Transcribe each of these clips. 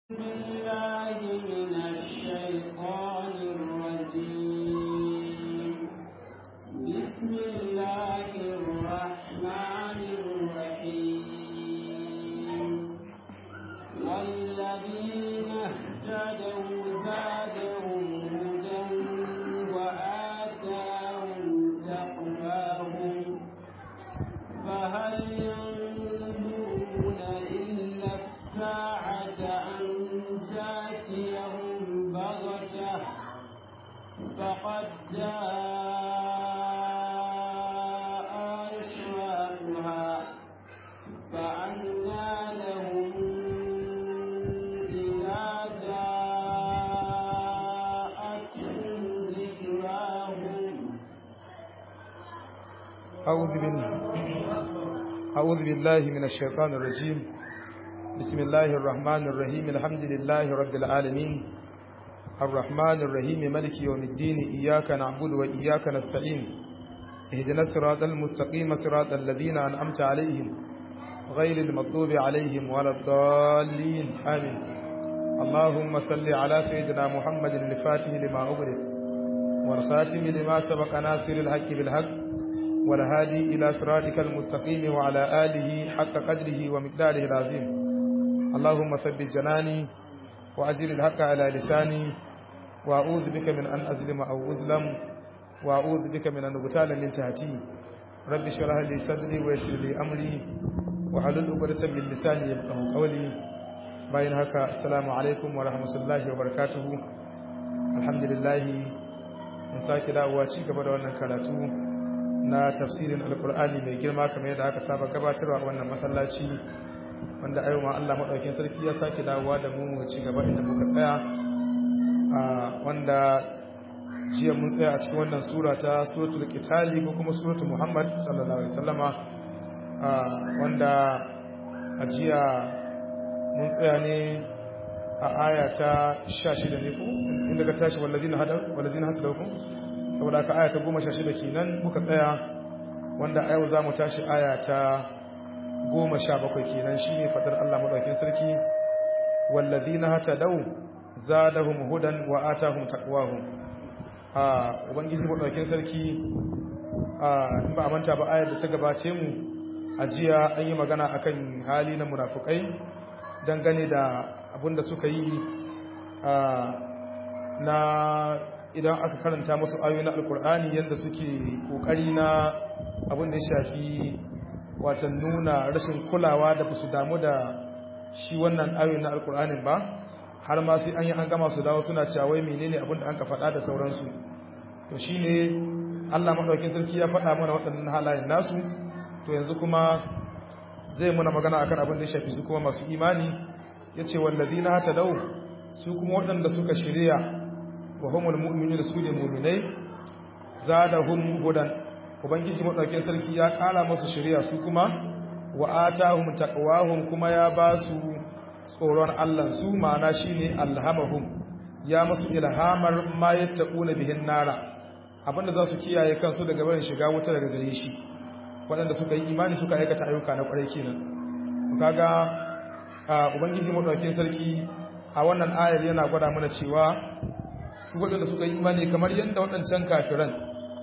بالله من الشيطان الرجيم بسم الله الرحمن الرحيم والذين اهتدوا زادهم هدى وآتاهم تقواهم فهل ينظرون إلا الساعة أن تأتيهم بغتة فقد جاء أشراطها فأنى لهم إذا جاءتهم ذكراهم أعوذ بالله أعوذ بالله من الشيطان الرجيم بسم الله الرحمن الرحيم الحمد لله رب العالمين الرحمن الرحيم ملك يوم الدين إياك نعبد وإياك نستعين اهدنا الصراط المستقيم صراط الذين أنعمت عليهم غير المغضوب عليهم ولا الضالين آمين اللهم صل على سيدنا محمد الفاتح لما أغلق والخاتم لما سبق ناصر الحق بالحق والهادي إلى صراطك المستقيم وعلى آله حق قدره ومقداره العظيم اللهم ثبت جناني وأجل الحق على لساني وأعوذ بك من أن أظلم أو أظلم وأعوذ بك من أن أغتال من تحتي رب اشرح لي صدري ويسر لي أمري وحلل عقدة من لساني يفقهوا قولي bayan haka assalamu alaikum wa rahmatullahi wa barakatuhu alhamdulillah mun sake dawowa ci gaba da wannan karatu na tafsirin alkur'ani mai girma kamar yadda aka saba gabatarwa a wannan masallaci wanda ayo ma Allah madaukakin sarki ya sake dawowa da mu ci gaba inda muka tsaya a wanda jiya mun tsaya a cikin wannan sura ta suratul qitali ko kuma suratul muhammad sallallahu alaihi wasallama wanda a jiya mun tsaya ne a aya ta 16 ne ko inda ka tashi wallazina hadaw wallazina hasadakum saboda aka aya ta goma sha shida kenan muka tsaya wanda a yau za mu tashi aya ta goma sha bakwai kenan shi ne faɗar Allah maɗaukin sarki wallazi na hata dau zadahum hudan wa atahum taqwahum a ubangiji maɗaukin sarki a in ba a manta ba ayar da ta gabace mu a jiya an yi magana akan hali na munafukai dangane da abin da suka yi na idan aka karanta masu ayoyi na alkur'ani yadda suke kokari na abin da ya shafi watan nuna rashin kulawa da su damu da shi wannan ayoyi na alkur'anin ba har ma sai an yi an gama su dawo suna cewa wai menene abin da an ka faɗa da sauransu to shine Allah madaukakin sarki ya faɗa mana waɗannan halayen nasu to yanzu kuma zai muna magana akan abin da ya shafi su kuma masu imani yace wallazina hatadau su kuma waɗanda suka shirya wa humul mu'minuna su ne mu'minai zadahum hudan ubangiji madaukakin sarki ya kara musu shari'a su kuma wa atahum taqwahum kuma ya ba su tsoron Allah su ma'ana shine alhamahum ya musu ilhamar ma yattaquna bihin nara abinda za su kiyaye kansu daga barin shiga wuta daga gare shi waɗanda suka yi imani suka aikata ayyuka na ƙwarai kenan kaga ubangiji madaukakin sarki a wannan ayar yana gwada mana cewa su waɗanda suka yi imani kamar yadda waɗancan kafiran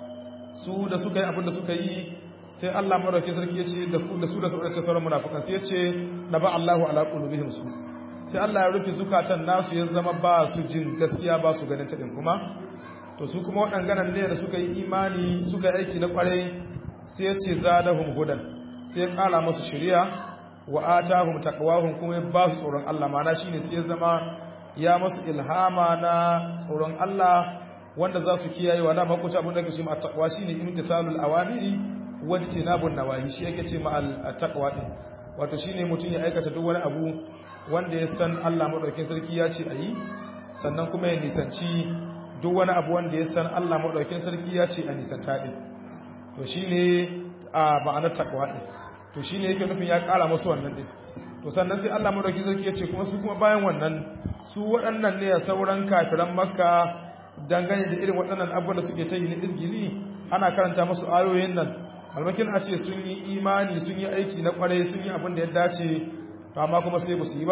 su da suka yi abin da suka yi sai Allah maraukin sarki ya ce da su da sauransu sauran munafukan sai ya ce da ba Allahu ala qulubihim su sai Allah ya rufe zukatan nasu ya zama ba su jin gaskiya ba su ganin taɗin kuma to su kuma waɗannan ne da suka yi imani suka yi aiki na ƙwarai sai ya ce zadahum hudan sai ya ƙara musu shari'a wa atahum taqwahum kuma ya ba su tsoron Allah ma'ana shine sai ya zama ya masu ilhama na tsoron Allah wanda za su kiyaye wa dama kusa abin da ke ce ma taqwa shine imtithalul awamiri wa tinabun nawahi shi yake ce ma taqwa din wato shine mutum ya aikata duk wani abu wanda ya san Allah madaukakin sarki ya ce ayi sannan kuma ya nisanci duk wani abu wanda ya san Allah madaukakin sarki ya ce a nisanta din to shine a ma'anar taqwa din to shine yake nufin ya kara musu wannan din to sannan sai Allah madaukakin sarki ya ce kuma su kuma bayan wannan su waɗannan ne a sauran kafiran makka dangane da irin waɗannan abubuwan da suke ta yi na izgili ana karanta musu ayoyin nan almakin a ce sun yi imani sun yi aiki na kwarai sun yi abin da ya dace to amma kuma sai ba su yi ba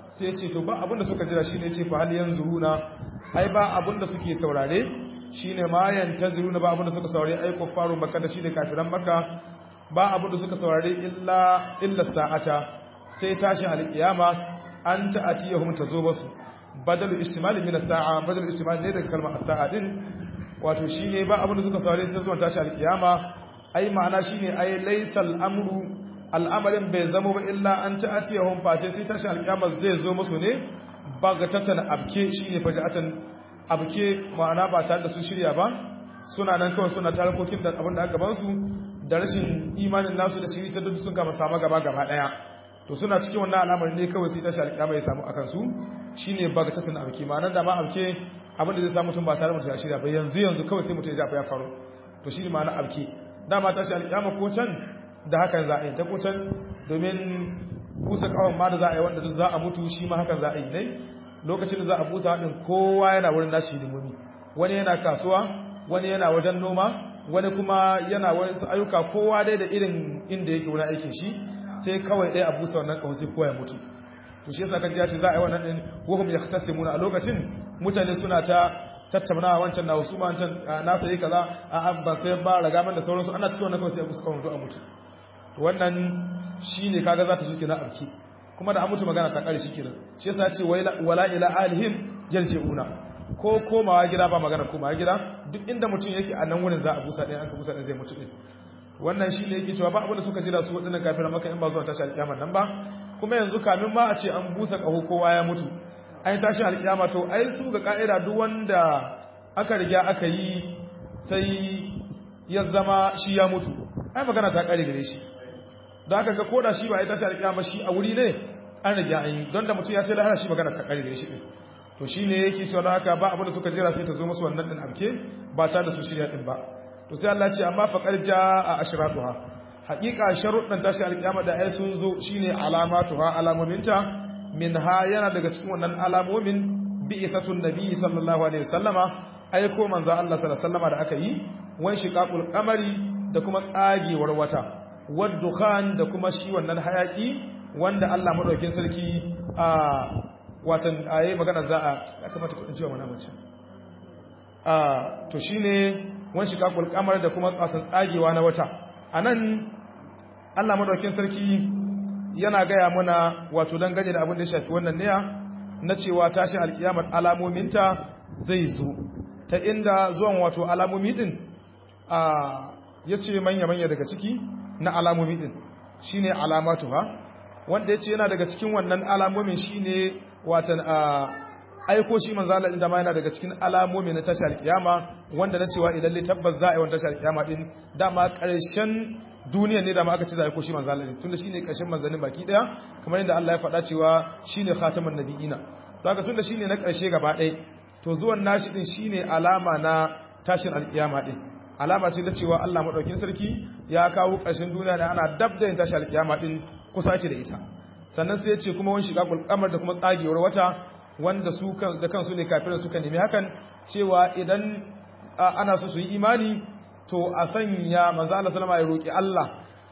sai ce to ba abinda suka jira shine ce fa hal yanzuruna ai ba abinda suke saurare shine ma yantaziruna ba abinda suka saurare ai kuffaru makka da shine kafiran makka ba abinda suka saurare illa illa sa'ata sai tashin alkiyama an ta'atiyahum tazo basu badalu istimali min as-sa'a badalu istimali ne daga kalmar as-sa'a din wato shine ba abinda suka saurare sai zuwa tashin alkiyama ai ma'ana shine ai laysal amru al'amarin bai zama ba illa an ta'atiyahum face sai tashin alkiyama zai zo musu ne bagatatan abke shine faja'atan abke ma'ana ba tare da su shirya ba suna nan kawai suna tarkokin da abin da aka gaban su da rashin imanin nasu da shiri ta duk sun kama sama gaba gaba daya to suna cikin wannan al'amarin ne kawai sai tashi alƙiyama ya samu akan su shine bagatatan abke ma'anar da ma abke abin da zai samu mutum ba tare mutum ya shirya ba yanzu yanzu kawai sai mutum ya jafa ya faru to shine ma'anar abke dama tashi alƙiyama ko can da hakan za a yi ta ko can domin busa kawon ma da za a yi wanda duk za a mutu shi ma hakan za a yi ne lokacin da za a busa haɗin kowa yana wurin nashi hidimomi wani yana kasuwa wani yana wajen noma wani kuma yana wani ayyuka kowa dai da irin inda yake wurin aikin shi sai kawai ɗaya a busa wannan kawai sai kowa ya mutu to shi yasa kaji ya ce za a yi wannan ɗin wahum ya tasimuna a lokacin mutane suna ta tattauna wancan na wasu ma wancan na sai kaza a ban sai ba raga man da sauransu ana cikin wannan kawai sai a busa kawai a mutu wannan shine kaga za ta zuke na abki kuma da an mutu magana ta kare shi kenan shi yasa ce wala ila alihim yarji'una ko komawa gida ba magana komawa gida duk inda mutum yake a nan wurin za a busa ɗaya an ka busa ɗaya zai mutu ɗin wannan shi ne yake cewa ba abinda suka jira su waɗannan kafin maka in ba zuwa tashi alƙiyama nan ba kuma yanzu kamin ma a ce an busa ƙaho kowa ya mutu an yi tashi alƙiyama to ai su ga ƙa'ida duk wanda aka riga aka yi sai ya zama shi ya mutu ai magana ta ƙare gare shi don haka ga koda shi ba ya tashi alƙiyama shi a wuri ne an riga an yi don da mutum ya ce lahara shi magana ta ƙare gare shi ɗin to shi ne yake cewa don haka ba abinda suka jira sai ta zo musu wannan ɗin amke ba ta da su shirya ɗin ba to sai Allah ce amma faƙar ja a ashiratuha haƙiƙa sharuɗan tashi alƙiyama da ai sun zo shine alamatuha alamominta min ha yana daga cikin wannan alamomin bi'ithatun nabi sallallahu alaihi wasallama aiko manzo Allah sallallahu alaihi wasallama da aka yi wan shiqaqul qamari da kuma tsagewar wata wad dukhan da kuma shi wannan hayaki wanda Allah madaukin sarki a watan ayi magana za a ya kamata ku ji wa mana mace a to shine wan shiqaqul qamar da kuma tsasan tsagewa na wata anan Allah madaukin sarki yana gaya mana wato dan gane da abin da ya shafi wannan niya na cewa tashin alkiyamar alamominta zai zo ta inda zuwan wato alamomi din a yace manya manya daga ciki na alamomi din shine alamatuha wanda yace yana daga cikin wannan alamomin shine watan a aiko shi manzo Allah din da ma yana daga cikin alamomi na tashi alkiyama wanda na cewa idan li tabbas za a yi wannan tashi alkiyama din dama karshen duniya ne dama aka ce za a aiko shi manzo Allah din tunda shine karshen manzannin baki daya kamar yadda Allah ya faɗa cewa shine khataman nabiyina to haka tunda shine na karshe gaba ɗaya to zuwan nashi din shine alama na tashin alkiyama din alama ce da cewa Allah madaukin sarki ya kawo karshen duniya da ana dab da yin tashi alkiyama din kusa ake da ita sannan sai ya ce kuma wani shiga kulkamar da kuma tsagewar wata wanda su da kansu ne kafirin suka nemi hakan cewa idan ana so su yi imani to a sanya manzo Allah sallama ya roki Allah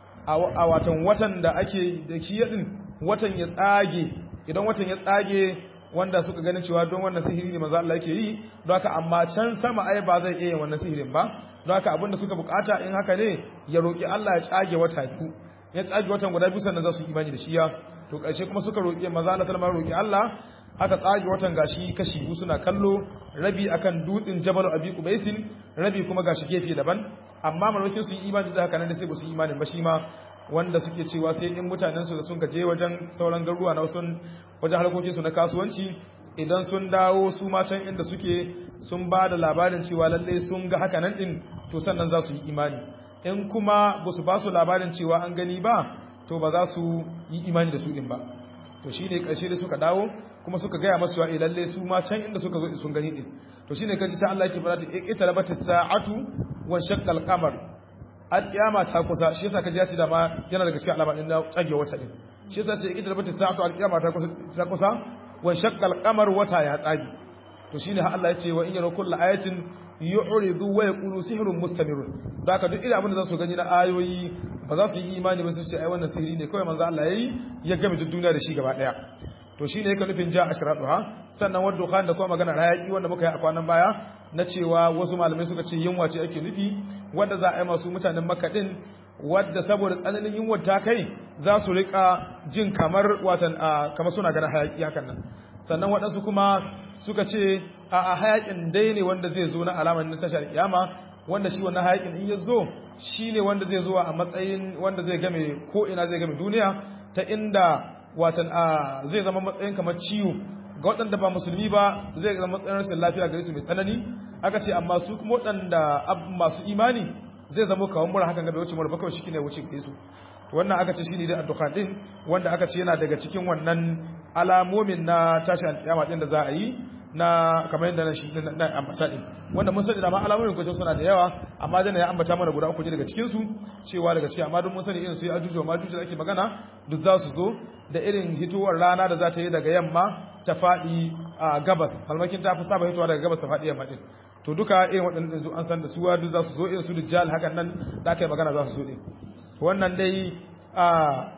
a watan watan da ake da shi yadin watan ya tsage idan watan ya tsage wanda suka ganin cewa don wannan sihiri ne manzo Allah yake yi don haka amma can sama ai ba zai iya yin wannan sihirin ba don haka abinda suka bukata in haka ne ya roki Allah ya tsage wata biyu ya tsage watan guda biyu sannan za su yi imani da shi ya to ƙarshe kuma suka roki manzo Allah sallama roki Allah aka tsage watan gashi kashi biyu suna kallo rabi akan dutsen Jabal Abi Qubaisin rabi kuma gashi gefe daban amma malakin su yi imani da haka nan da sai ba su yi imanin ba shi ma wanda suke cewa sai in mutanen su da sun gaje wajen sauran garuruwa na sun wajen harkokin su na kasuwanci idan sun dawo su ma can inda suke sun ba da labarin cewa lalle sun ga haka nan din to sannan za su yi imani in kuma ba su ba su labarin cewa an gani ba to ba za su yi imani da su din ba to shine ƙarshe da suka dawo kuma suka gaya masu wa lalle su ma can inda suka zo sun gani din to shine kaji ta Allah yake fara ta iqtarabat as-sa'atu wa shaqqa al-qamar al-qiyama ta kusa shi yasa kaji ya ce da ma yana daga cikin alama din da tsage wata din shi yasa ce iqtarabat as-sa'atu al-qiyama ta kusa ta kusa wa shaqqa al-qamar wata ya tsage to shine har Allah ya ce wa in yara kullu ayatin yu'ridu wa yaqulu sihrun mustamirun da haka duk irin abin da za su gani na ayoyi ba za su yi imani ba su ce ai wannan sihiri ne kawai manzo Allah yayi ya game duk duniya da shi gaba daya to shine yake nufin ja ashraduha sannan wadda dukhan da kuma magana hayaki wanda muka yi a kwanan baya na cewa wasu malamai suka ce yunwa ce ake nufi wanda za a yi masu mutanen makka din wadda saboda tsananin yunwa ta kai za su rika jin kamar watan kamar suna ganin hayaki hakan nan sannan waɗansu kuma suka ce a hayakin dai ne wanda zai zo na alamar na tashar kiyama wanda shi wannan hayakin in ya zo shi ne wanda zai zo a matsayin wanda zai game ko ina zai game duniya ta inda watan a zai zama matsayin kamar ciwo ga waɗanda ba musulmi ba zai zama matsayin rashin lafiya gare su mai tsanani aka ce amma su kuma waɗanda masu imani zai zama kawon mura hakan gabe wuce mura bakawai shi ne wuce gare su wannan aka ce shi ne da addukhan din wanda aka ce yana daga cikin wannan alamomin na tashi alƙiyama din da za a yi na kamar yadda shi na ambata din wanda mun sani da ma alamomin kwace suna da yawa amma dana ya ambata mana guda uku ne daga cikin su cewa daga cikin amma duk mun sani irin su ya ajuju ma ajuju da ake magana duk za su zo da irin hitowar rana da za ta yi daga yamma ta faɗi a gabas malmakin ta fi saba hitowa daga gabas ta faɗi yamma din to duka irin waɗannan yanzu an san da suwa duk za su zo irin su dujjal hakan nan da aka yi magana za su zo din wannan dai a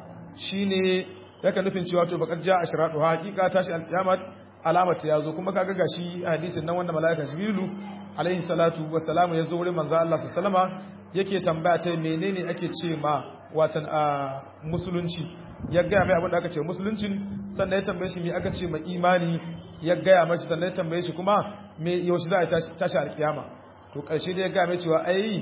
shine yakan nufin cewa to bakar ja ashratu haqiqa tashi alqiyamat alamata yazo kuma kaga gashi hadisin nan wanda malaika jibrilu alaihi salatu wassalamu yazo wurin manzo Allah sallama yake tambaya ta menene ake ce ma watan a musulunci ya gaya mai abin da aka ce musuluncin sannan ya tambaye shi me aka ce ma imani ya gaya mashi sannan ya tambaye shi kuma me yaushe za a tashi alkiyama to karshe da ya gaya mai cewa ai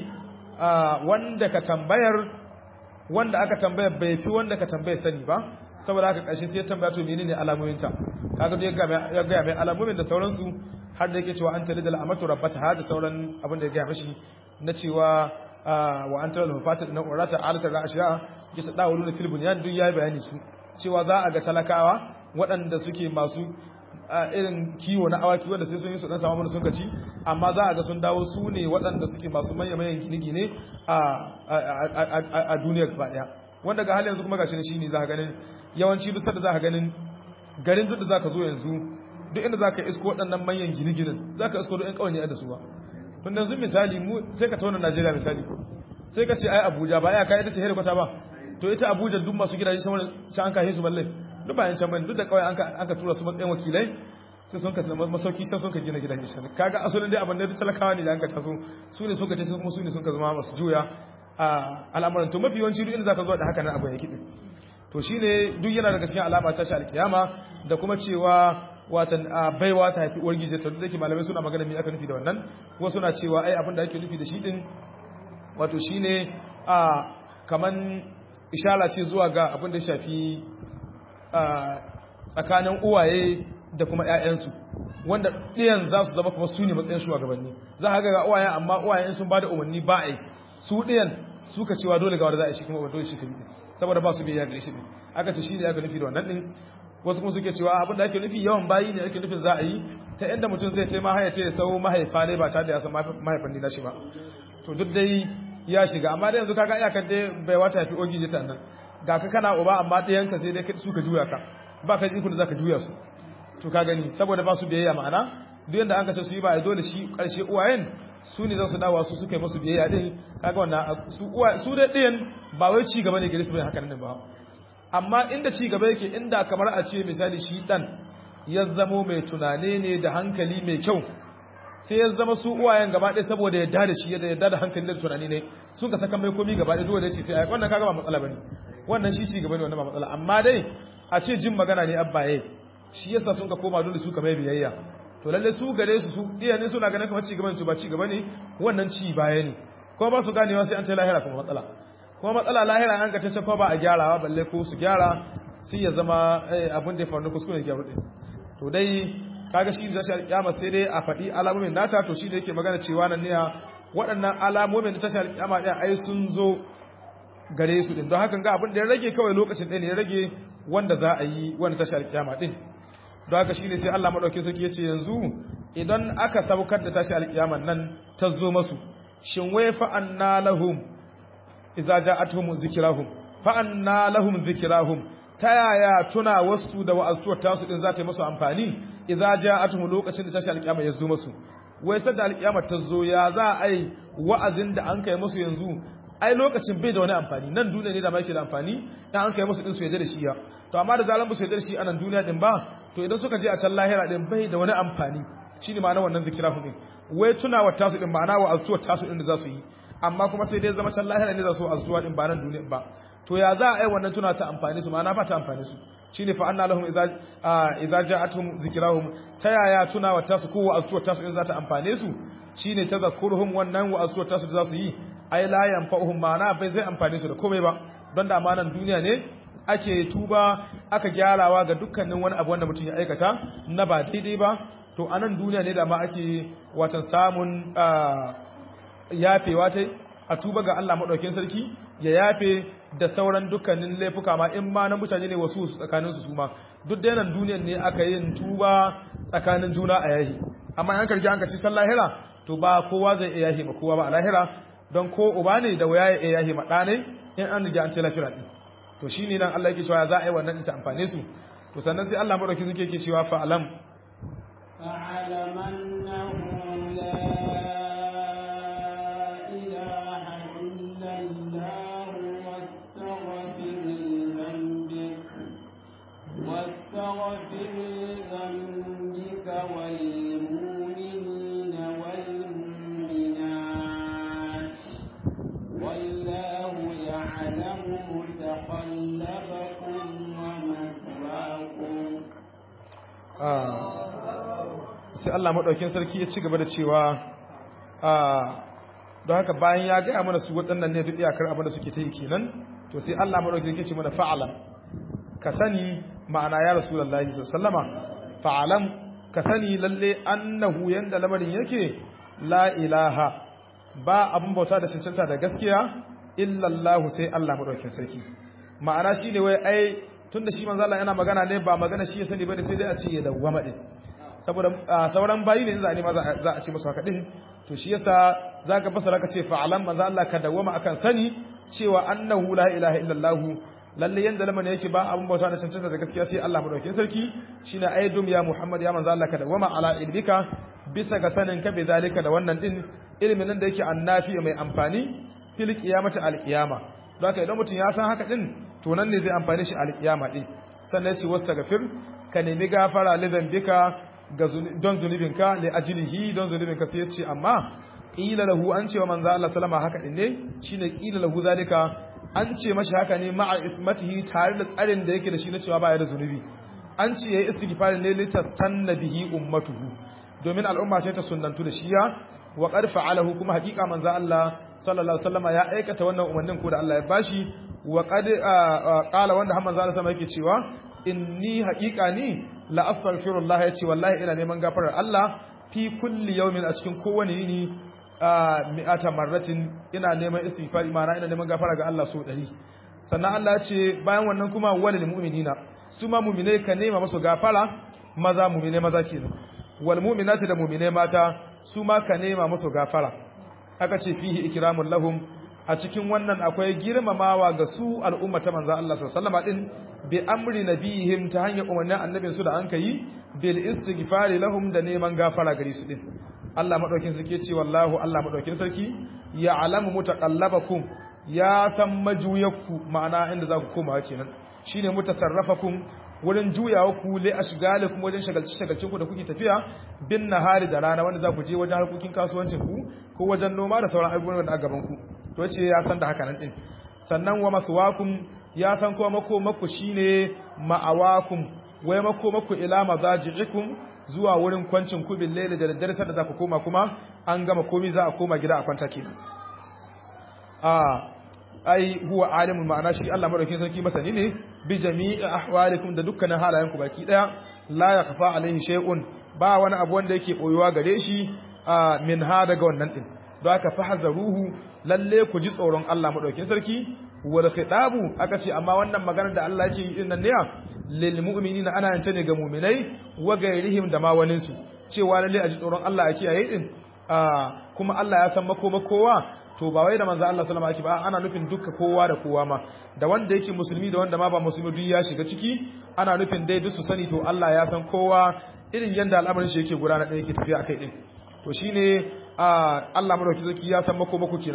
wanda ka tambayar wanda aka tambaya bai fi wanda ka tambaya sani ba saboda haka ƙarshe sai ya tambaya to menene alamominta kaga ya ga ya mai alamomin da sauransu har da yake cewa an talida al'amatu rabbata har da sauran abin da ya gaya mashi na cewa wa an talida mafatin na urata alata ga ashiya ya ta dawo da filibun ya duk yayi bayani su cewa za a ga talakawa waɗanda suke masu irin kiwo na awaki wanda sai sun yi su dan samu mana sun kaci amma za a ga sun dawo su ne waɗanda suke masu manya-manyan gine-gine a duniyar gaba ɗaya wanda ga hali yanzu kuma gashi shi ne za ka ganin yawanci duk da za ka ganin garin duk da za ka zo yanzu duk inda za ka isko waɗannan manyan gine-ginen za ka isko duk 'yan ƙawanye da su ba tun yanzu misali mu sai ka tauna najeriya misali sai ka ce ai abuja ba ya kai ita ce helikwata ba to ita abuja duk masu gidaje shan an kashe su balle duk bayan can bane duk da kawai an ka tura su matsayin wakilai sai sun ka masauki sai sun ka gina gidan isha kaga asalin dai abin da duk talakawa ne da an ka taso su ne sun ka ce kuma su ne sun ka zama masu juya a al'amuran to mafi yawanci duk inda zaka zo da haka nan abin yake din to shine duk yana daga cikin alama ta shi alkiyama da kuma cewa watan baiwa ta haifi uwar gije to duk da malamai suna magana me aka nufi da wannan kuma suna cewa ai abin da ake nufi da shi din wato shine a kaman ishara ce zuwa ga abin da shafi tsakanin uwaye da kuma ‘ya'yansu wanda ɗiyan za su zama kuma su ne matsayin shugabanni za a ga uwayen amma uwayen sun ba da umarni ba a yi su ɗiyan suka cewa dole ga wanda za a shi kuma ba dole shi ka saboda ba su biya gare shi ne aka ce shi ne aka nufi da wannan ɗin wasu kuma suke cewa abin da ake nufi yawan bayi ne ake nufin za a yi ta inda mutum zai ce mahaya ce ya sau mahaifa ne ba tare da ya san mahaifan ne na shi ba to duk dai ya shiga amma da yanzu kaga iyakar dai bai wata yafi ogi jita nan ga ka kana uba amma ɗayanka sai dai su ka juya ka ba ka ikon da za ka juya su to ka gani saboda ba su biyayya ma'ana duk yanda an kace su yi ba dole shi karshe uwayen su ne za su dawo su suka yi musu biyayya din kaga wannan su uwa su da ɗayan ba wai ci gaba ne gare su bai haka nan ba amma inda ci gaba yake inda kamar a ce misali shi dan ya zamo mai tunane ne da hankali mai kyau sai ya zama su uwayen gaba ɗaya saboda yadda da shi yadda yadda da hankali da tunani ne sun ka saka mai komi gaba ɗaya dole ce sai ai wannan kaga ba matsala bane wannan shi ci gaba ne wannan ba matsala amma dai a ce jin magana ne abbaye shi yasa sun ka koma dole su ka mai biyayya to lalle su gare su su iyayen suna ganin kamar ci gaba ne su ba ci gaba ne wannan ci baya ne kuma ba su ganewa sai an ta lahira kuma matsala kuma matsala lahira an ka ta shafa ba a gyarawa balle ko su gyara sai ya zama abin da ya faru kuskure ya gyaru to dai kaga shi da tashar kiyama sai dai a faɗi alamomin nata to shi da yake magana cewa nan ne waɗannan alamomin da tashar kiyama ɗin ai sun zo gare su din don hakan ga abin da ya rage kawai lokacin ɗaya ne ya rage wanda za a yi wanda tashar kiyama ɗin don haka shi ne sai Allah maɗauki sarki ya ce yanzu idan aka saukar da tashar kiyaman nan ta zo masu shin wai fa'anna lahum idza ja'atuhum zikrahum fa'anna lahum zikrahum ta yaya tuna wasu da wa'azuwar tasu din za ta yi masu amfani idza ja'atuhum lokacin da tashi alƙiyama ya zo masu wai sai da alƙiyama ta zo ya za a yi wa'azin da an kai masu yanzu ai lokacin bai da wani amfani nan duniya ne da ma yake da amfani in an kai musu din su yaje da shi ya to amma da zalan ba su yaje da shi a nan duniya din ba to idan suka je a can lahira din bai da wani amfani shine ma'ana wannan zikira din wai tunawa tasu din ma'ana wa azuwa tasu din da za su yi amma kuma sai dai zama can lahira ne za su azuwa din ba nan duniya ba to ya za a yi wannan tuna ta amfani su ma'ana ba ta amfani su shine fa anna lahum idza idza ja'atuhum zikrahum ta yaya tunawa tasu ko wa azuwa tasu din za ta amfane su shine tazakkuruhum wannan wa azuwa tasu da za su yi ai la yanfa'uhum ma'ana bai zai amfane su da komai ba don da amanan duniya ne ake tuba aka gyarawa ga dukkanin wani abu wanda mutum ya aikata na ba daidai ba to anan duniya ne da ma ake watan samun yafewa ta a tuba ga Allah madaukakin sarki ya yafe da sauran dukkanin laifuka ma in ma na mutane ne wasu tsakanin su ma duk da yanan duniyan ne aka yin tuba tsakanin juna a yahi amma an karji an kaci lahira to ba kowa zai iya yahi ba kowa ba a lahira don ko uba ne da waya ya iya yahi ma ɗa ne in an rija an ce lafira ɗin to shi ne nan Allah yake cewa za a yi wannan ta amfane su to sannan sai Allah madauki suke ke cewa fa'alam فاعلم أنه لا إله إلا الله واستغفر لذنبك واستغفر لذنبك والمؤمنين والمؤمنات والله يعلم متقلبكم ومثواكم sai Allah maɗaukin sarki ya ci gaba da cewa don haka bayan ya gaya mana su waɗannan ne duk iyakar abin da suke ta yi kenan to sai Allah maɗaukin sarki ce mana fa'alam ka sani ma'ana ya rasulullahi sallama fa'alam ka sani lalle annahu yanda lamarin yake la ilaha ba abin bauta da cancanta da gaskiya illallahu sai Allah maɗaukin sarki ma'ana shi ne wai ai tun da shi manzo Allah yana magana ne ba magana shi ya sani bane sai dai a ce ya dawwama din saboda sauran bayi ne za a nema za a ce musu haka din to shi yasa zaka fasara ka ce fa'alan manzo Allah ka dawwama akan sani cewa annahu la ilaha illallah lalle yanda lamana yake ba abun bauta da cancanta da gaskiya sai Allah madaukakin sarki shine ayyadum ya Muhammad ya manzo Allah ka dawwama ala ilmika bisa ga sanin ka bi zalika da wannan din ilimin nan da yake annafi mai amfani fil qiyamati al qiyama don haka idan mutum ya san haka din to nan ne zai amfani shi al qiyama din sannan ya ce wastaghfir ka nemi gafara li dhanbika ga don zunubinka li ajlihi don zunubinka sai ya ce amma qila lahu an ce wa manzo Allah sallama haka din ne shine qila lahu zalika an ce mashi haka ne ma'a ismatihi tare da tsarin da yake da shi na cewa baya da zunubi an ce yayi istighfar ne litattanna bihi ummatuhu domin al'umma ce ta sunnantu da shiya wa qad fa'alahu kuma haƙiƙa manzo Allah sallallahu alaihi wasallam ya aikata wannan umarnin ko da Allah ya bashi wa qad qala wanda har manzo Allah sallallahu yake cewa inni haƙiƙa ni la astaghfirullah yace wallahi ina neman gafarar Allah fi kulli yawmin a cikin kowane yini mi'ata marratin ina neman istighfar ma'ana ina neman gafara ga Allah so 100 sannan Allah ya ce bayan wannan kuma walil mu'minina su ma mu'minai ka nema musu gafara maza mu'minai maza kenan wal mu'minati da mu'minai mata su ma ka nema musu gafara aka ce fihi ikramul lahum a cikin wannan akwai girmamawa ga su al'umma ta manzo Allah sallallahu alaihi din bi amri nabihim ta hanyar umarnin annabin su da an kai bil istighfari lahum da neman gafara gare su din Allah madaukin sarki ce wallahu Allah madaukin sarki ya alamu mutaqallabakum ya san majuyakku ma'ana inda za ku koma kenan shine mutasarrafakum wurin juyawa ku le ashgalikum wajen shagalci shagalcin ku da kuke tafiya bin nahari da rana wanda za ku je wajen harkokin kasuwancin ku ko wajen noma da sauran abubuwan da a gaban ku to yace ya san da haka nan din sannan wa maswakum ya san kuma makomaku shine ma'awakum wai makomaku ila mazaji'ikum zuwa wurin kwancin ku bil layli da daddare sanda za ku koma kuma an gama komai za a koma gida a kwanta kenan a ai huwa alimul ma'ana shi Allah madaukakin sarki masani ne bi jami'i ahwalikum da dukkanin halayenku baki daya la yakhfa alaihi shay'un ba wani abu wanda yake boyuwa gare shi min ha daga wannan din don haka fahzaruhu lalle ku ji tsoron Allah madaukakin sarki wal khitabu aka ce amma wannan maganar da Allah yake yi din nan ne lil mu'minina ana yanta ne ga mu'minai wa gairihim da ma wanin su cewa lalle a ji tsoron Allah a kiyaye din kuma Allah ya san makoma kowa to ba wai da manzo Allah sallama yake ba ana nufin duka kowa da kowa ma da wanda yake musulmi da wanda ma ba musulmi duk ya shiga ciki ana nufin dai duk su sani to Allah ya san kowa irin yanda al'amarin shi yake gudana da yake tafiya akai din to shine Allah madauki zaki ya san mako mako kenan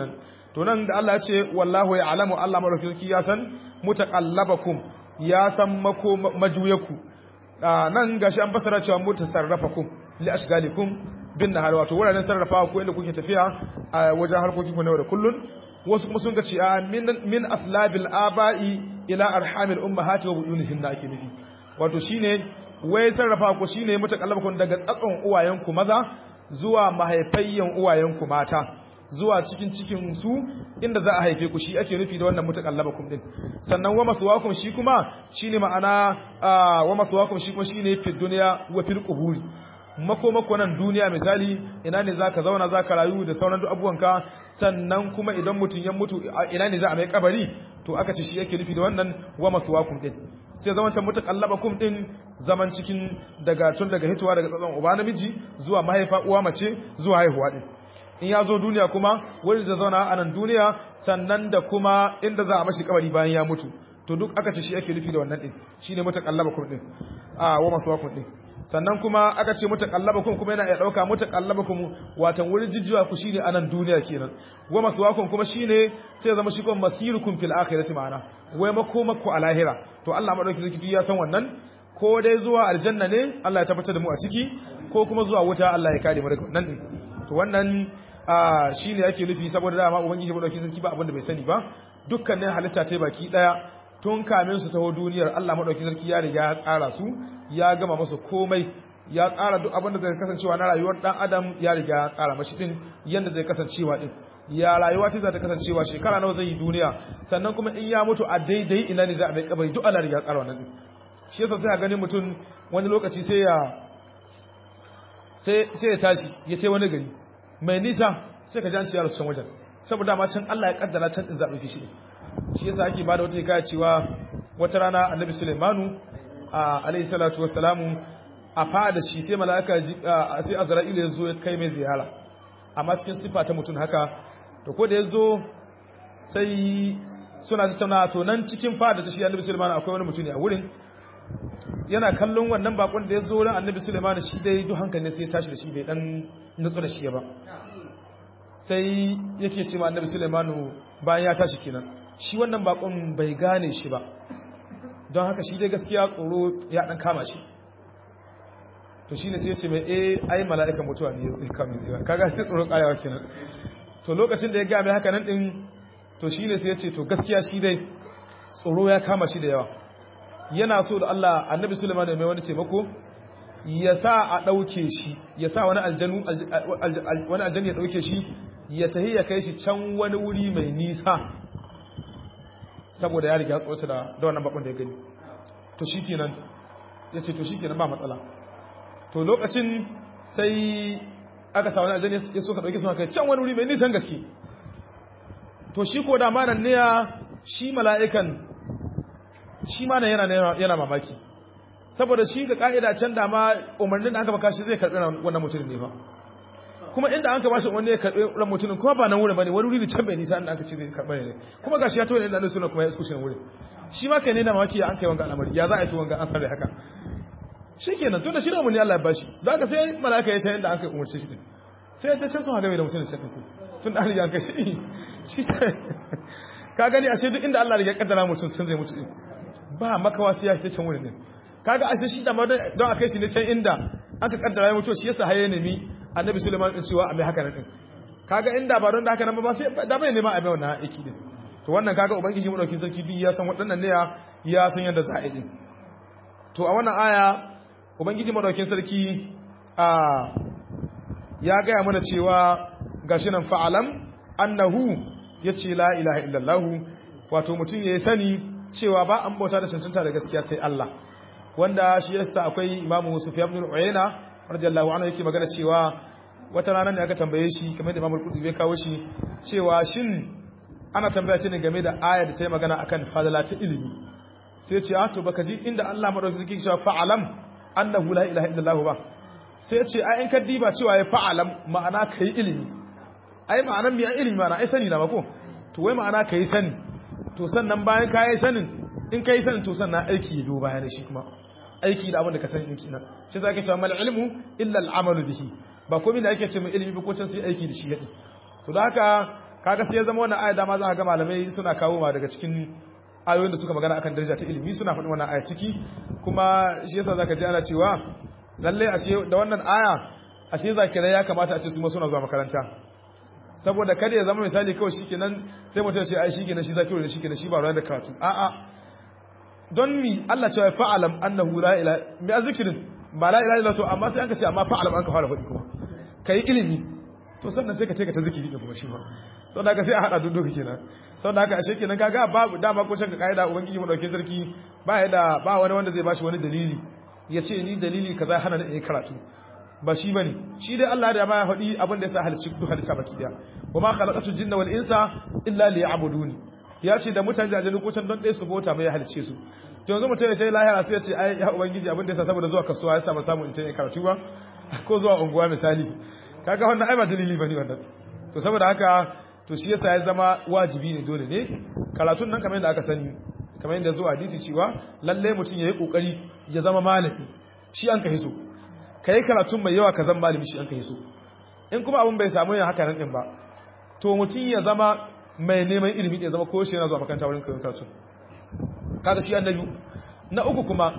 to nan da Allah ya ce wallahu ya'lamu Allah madaukakin ya san mutaqallabakum ya san mako majuyaku nan gashi an fasara cewa mutasarrafakum li ashgalikum bin nahar wato wuraren sarrafawa ko inda kuke tafiya a wajen harkokin ku na yau da kullun wasu kuma sun ga ce min min aslabil aba'i ila arhamil ummahati wa budunihin da ake nufi wato shine wai sarrafa ku shine mutakallabakun daga tsatson uwayenku maza zuwa mahaifayyan uwayenku mata zuwa cikin cikin su inda za a haife ku shi ake nufi da wannan mutakallabakum din sannan wa maswakum shi kuma shine ma'ana wa maswakum shi kuma shine fi dunya wa fil quburi makomako nan duniya misali ina ne zaka zauna zaka rayu da sauran duk abubuwanka sannan kuma idan mutun ya mutu ina ne za a mai kabari to aka ce shi yake nufi da wannan wa maswakum din sai zaman can mutakallabakum din zaman cikin daga tun daga hituwa daga tsatson uba namiji zuwa mahaifa uwa mace zuwa haihuwa din in ya zo duniya kuma wani da zauna a nan duniya sannan da kuma inda za a mashi kabari bayan ya mutu to duk aka ce shi ake nufi da wannan din shine mutakallabakum din a wa maswakum din sannan kuma aka ce mutakallabakum kuma yana iya dauka mutakallabakum watan wurin jijjiwa ku shine a nan duniya kenan wa maswakum kuma shine sai zama shi kuma masirukum fil akhirati ma'ana wai makomakku a lahira to Allah madauki zaki ya san wannan ko dai zuwa aljanna ne Allah ya tabbatar da mu a ciki ko kuma zuwa wuta Allah ya kare mu daga wannan din to wannan shine yake nufi saboda dama ubangiji madauki zaki ba abin da bai sani ba dukkanin halitta ta baki daya tun kamin su taho duniyar Allah madauki sarki ya riga ya tsara su ya gama masa komai ya tsara duk abin da zai kasancewa na rayuwar dan adam ya riga ya tsara mashi din yanda zai kasancewa din ya rayuwa ta za ta kasancewa shekara nawa zai yi duniya sannan kuma in ya mutu a daidai ina ne za a mai kabari duk Allah riga ya tsara wannan din shi yasa sai a ganin mutum wani lokaci sai ya sai sai ya tashi ya sai wani gari mai nisa sai ka ji an ci yaro can wajen saboda ma can Allah ya kaddara can din za a dauke shi shi yasa ake bada wata hikaya cewa wata rana annabi Sulaimanu alayhi salatu wassalamu a fada shi sai mala'ika sai Azra'il ya zo ya kai mai ziyara amma cikin sifa ta mutum haka to ko da ya zo sai suna tattauna to nan cikin fada ta shi annabi Sulaimanu akwai wani mutum ne a wurin yana kallon wannan bakon da ya zo wurin annabi Sulaimanu shi dai duk hankali sai ya tashi da shi bai dan nutsu da shi ba sai yake ce ma annabi Sulaimanu bayan ya tashi kenan shi wannan bakon bai gane shi ba don haka shi dai gaskiya tsoro ya dan kama shi to shine sai ya ce mai eh ai mala'ikan mutuwa ne ya kama zai kaga sai tsoro kayawa kenan to lokacin da ya ga mai haka nan din to shine sai ya ce to gaskiya shi dai tsoro ya kama shi da yawa yana so da Allah annabi Sulaiman mai wani taimako ya sa a dauke shi ya sa wani aljanu wani aljani ya dauke shi ya tahi ya kai shi can wani wuri mai nisa saboda ya riga tsoci da da wannan bakon da ya gani to shikenan yace to shikenan ba matsala to lokacin sai aka sa wani aljanna ya so ka dauke su kai can wani wuri mai nisan gaske to shi ko da manan ne ya shi mala'ikan shi ma yana yana mamaki saboda shi ga ka'ida can da ma umarnin da aka baka shi zai karbi wannan mutumin ne ba kuma inda an ka bashi wanda ya karbi ran mutumin kuma ba nan wurin bane wani wuri can bai nisa inda aka ce zai karba ne kuma gashi ya tawo inda suna kuma ya iskushe wurin shi ma kai ne da mawaki an kai wanga al'amari ya za a yi wanga an sarre haka shikenan tunda shi ne mun Allah ya bashi da haka sai malaka ya ce inda an kai umarce shi din sai ya ce can sun haga mai da mutumin can ku tun da an kai shi shi ka gani ashe duk inda Allah ya kaddara mutum sun zai mutu din ba makawa sai ya fita can wurin din kaga ashe shi da don a kai shi ne can inda aka kaddara ya mutu shi yasa haye nemi annabi Suleiman din cewa a mai haka nan kaga inda ba don da haka nan ba sai da bai nema a mai wannan aiki din to wannan kaga ubangiji mu dauki sarki bi ya san waɗannan ne ya san yadda za a yi to a wannan aya ubangiji mu dauki sarki a ya gaya mana cewa gashi nan fa'alam annahu yace la ilaha illallah wato mutum yayi sani cewa ba an bauta da cancanta da gaskiya sai Allah wanda shi yasa akwai imamu Sufyan ibn Uyayna radiyallahu anhu yake magana cewa wata rana ne aka tambaye shi kamar da Imam Al-Qurtubi ya kawo shi cewa shin ana tambaya ce ne game da aya da ta yi magana akan fadala ta ilimi sai ya ce a to baka ji inda Allah madaukaki yake cewa fa'alam annahu la ilaha illallah ba sai ya ce ai in ka diba cewa ya fa'alam ma'ana kai ilimi ai ma'anan mi ilimi ma'ana ai sani na ba ko to wai ma'ana kai sani to sannan bayan ka yi sanin in ka yi sanin to sannan aiki ya do bayan shi kuma aiki da abin da ka sani ɗinki nan shi za ka ce mal ilmu illa al'amalu bihi ba komai da ake ce mai ilimi ba ko can sai aiki da shi yaɗi to da haka kaga sai ya zama wannan aya dama za ka ga malamai suna kawo ma daga cikin ayoyin da suka magana akan daraja ta ilimi suna faɗin wannan aya ciki kuma shi yasa zaka ji ana cewa lalle ashe da wannan aya ashe zakirai ya kamata a ce su ma suna zuwa makaranta saboda kada ya zama misali kawai shikenan sai mutum ya ce ai shikenan shi zakiru ne shikenan shi ba ruwa da karatu a'a don mi Allah cewa fa'alam annahu la ilaha mi azkirin ba la ilaha illa to amma sai an ka ce amma fa'alam an ka fara faɗi kuma kai ilimi to sannan sai ka take ta zikiri ne kuma shi ma sau da haka sai a haɗa duk duka kenan sau da haka ashe kenan kaga babu dama ko shakka kaida ubangiji mu dauke sarki ba ya da ba wani wanda zai bashi wani dalili ya ce ni dalili kaza hana ni in karatu ba shi bane shi dai Allah da ma ya faɗi abin da yasa halicci duk halitta baki daya wama khalaqatul jinna wal insa illa liya'buduni ya ce da mutane da ko can don ɗaya su bauta mai ya halicce su to yanzu mutum ya sai lahira sai ya ce ai ya ubangiji abin da yasa saboda zuwa kasuwa ya samu samu in ta karatu ba ko zuwa unguwa misali kaga wannan ai ba dalili bane wannan to saboda haka to shi yasa ya zama wajibi ne dole ne karatun nan kamar yadda aka sani kamar yadda zuwa hadisi cewa lalle mutum yayi kokari ya zama malami shi an kai so kai karatun mai yawa ka zama malami shi an kai so in kuma abun bai samu yin haka nan din ba to mutum ya zama mai neman ilimi da ya zama ko shi yana zuwa makaranta wurin koyon karatu kaga shi annabi na uku kuma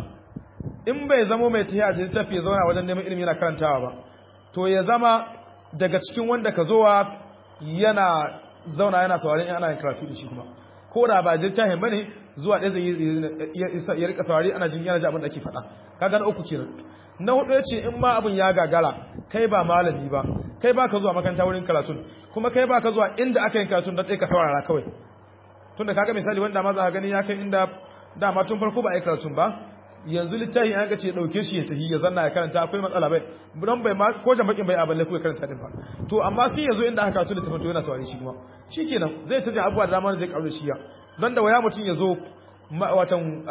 in bai zama mai tafiya da tafi ya zauna wajen neman ilimi yana karantawa ba to ya zama daga cikin wanda ka zowa yana zauna yana saurari in ana yin karatu da shi kuma ko da ba littafin bane zuwa ɗaya zai ya rika saurari ana jin yana ji abin da ake faɗa kaga na uku kenan na hudu ya ce in ma abin ya gagara kai ba malami ba kai ba ka zuwa makaranta wurin karatun kuma kai ba ka zuwa inda aka yin karatun don ɗaya ka saurara kawai tunda kaga misali wanda ma za ka gani ya kai inda dama tun farko ba a yi karatun ba yanzu littafin an ce dauke shi ya tafi ya zanna ya karanta akwai matsala bai don bai ma ko da bakin bai a balle ko ya karanta din ba to amma sai yazo inda aka karatu littafin to yana saurari shi kuma shikenan zai tafi abubuwa da dama zai karu shi ya don da waya mutun yazo watan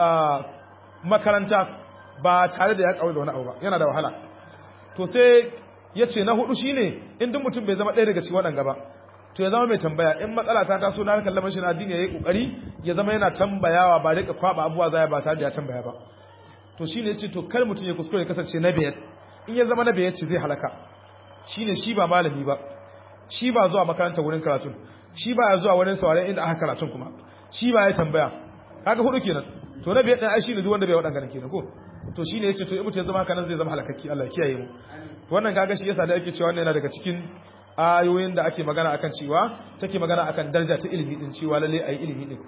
makaranta ba tare da ya karu da wani abu ba yana da wahala to sai yace na hudu shine in duk mutum bai zama ɗaya daga cikin waɗanga ba to ya zama mai tambaya in matsala ta taso na harkar lamarin addini yayi kokari ya zama yana tambayawa ba rika kwaba abubuwa zai ba tare da ya tambaya ba to shine yace to kar mutum ya kuskure kasance na biyar in ya zama na biyar ce zai halaka shine shi ba malami ba shi ba zuwa makaranta wurin karatun shi ba ya zuwa wurin sauraren inda aka karatun kuma shi ba ya tambaya kaga hudu kenan to na biyar din ai shine duk wanda bai wadan kenan ko to shine yace to in mutum ya zama haka nan zai zama halakakki Allah ya kiyaye mu wannan kaga shi yasa da yake cewa wannan yana daga cikin ayoyin da ake magana akan cewa take magana akan daraja ta ilimi din cewa lalle ayi ilimi din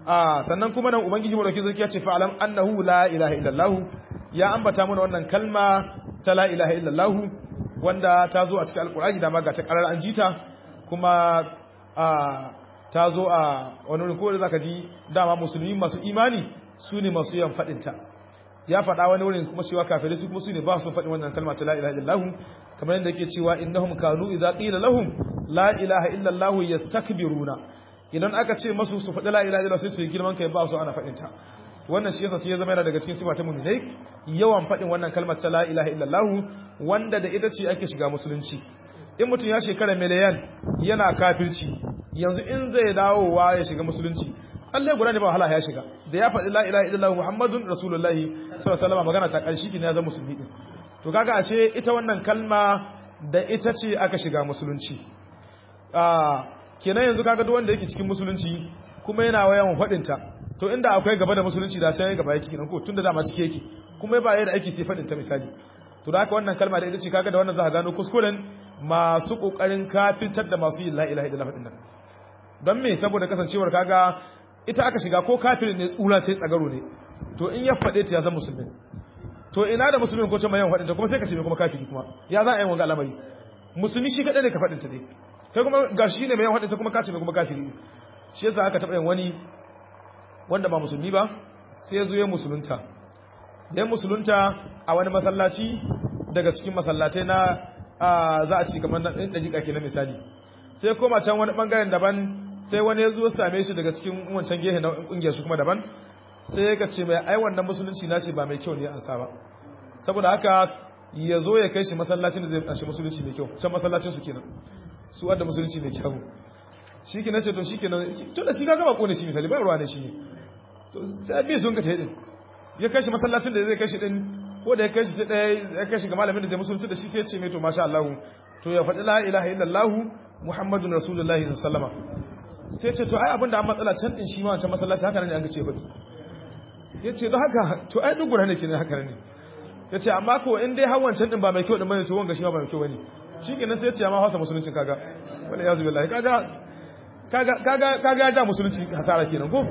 a sannan kuma nan ubangiji mu dauki zaki ya ce fa'alam annahu la ilaha illallah ya ambata mana wannan kalma ta la ilaha illallah wanda ta zo a cikin alqur'ani da ma ga ta karar an jita kuma a ta zo a wani wurin ko da zaka ji dama musulmi masu imani su ne masu yan fadin ta ya faɗa wani wurin kuma cewa kafirai su kuma su ne ba su faɗin wannan kalma ta la ilaha illallah kamar yadda yake cewa innahum kanu idza qila lahum la ilaha illallah yastakbiruna idan aka ce masu su faɗi la ilaha illallah sai su yi girman kai ba su ana faɗin ta wannan shi yasa sai ya zama yana daga cikin sifa ta mu'minai yawan faɗin wannan kalmar ta la ilaha illallah wanda da ita ce ake shiga musulunci in mutum ya shekara miliyan yana kafirci yanzu in zai dawowa ya shiga musulunci tsalle guda ne ba wahala ya shiga da ya faɗi la ilaha illallah muhammadun rasulullahi sallallahu alaihi wasallam magana ta ƙarshe ne ya zama musulmi din to kaga ashe ita wannan kalma da ita ce aka shiga musulunci ah kenan yanzu kaga duk wanda yake cikin musulunci kuma yana wayan faɗin ta to inda akwai gaba da musulunci da sai gaba yake kenan ko tunda dama cike yake kuma ba yadda ake sai faɗin ta misali to da haka wannan kalma da ita ce kaga da wannan za ka gano kuskuren masu kokarin kafitar da masu yin la ilaha illallah din nan don me saboda kasancewar kaga ita aka shiga ko kafirin ne tsura sai tsagaro ne to in ya faɗe ta ya zama musulmi to ina da musulmin ko ta mayan faɗin ta kuma sai ka ce kuma kafiri kuma ya za a yi wanga al'amari musulmi shi kaɗai ne ka faɗin ta dai kai kuma ga shi ne mayan faɗin ta kuma ka ce kuma kafiri shi yasa aka taɓa yin wani wanda ba musulmi ba sai ya zo ya musulunta ya musulunta a wani masallaci daga cikin masallatai na za a ci kamar na ɗin ɗajiƙa ke na misali sai koma can wani ɓangaren daban sai wani ya zo same shi daga cikin wancan gehe na ƙungiyar shi kuma daban sai ya ce mai ai wannan musulunci na shi ba mai kyau ne an sa ba saboda haka ya zo ya kai shi masallacin da zai ashe musulunci mai kyau can masallacin su kenan su wadda musulunci mai kyau shi ke nace to shi ke nan to da shi ka gaba kone shi misali ba ruwa ne shi ne to sai bi sun ka ta yi ya kai shi masallacin da zai kai shi din ko da ya kai shi sai ɗaya ya kai shi ga malamin da zai musulunci da shi sai ya ce mai to masha Allah to ya faɗi la ilaha illallah muhammadun rasulullahi sallallahu alaihi wasallam sai ce to ai abinda an matsala can din shi ma wancan masallaci haka ne an ga ce faɗi yace don haka to ai duk guda ne kenan haka ne yace amma ko in dai har wancan din ba mai kyau din bane to wanga shi ma ba mai kyau bane shikenan sai yace ya ma hausa musuluncin kaga wala yazu billahi kaga kaga kaga kaga da musulunci hasara kenan ko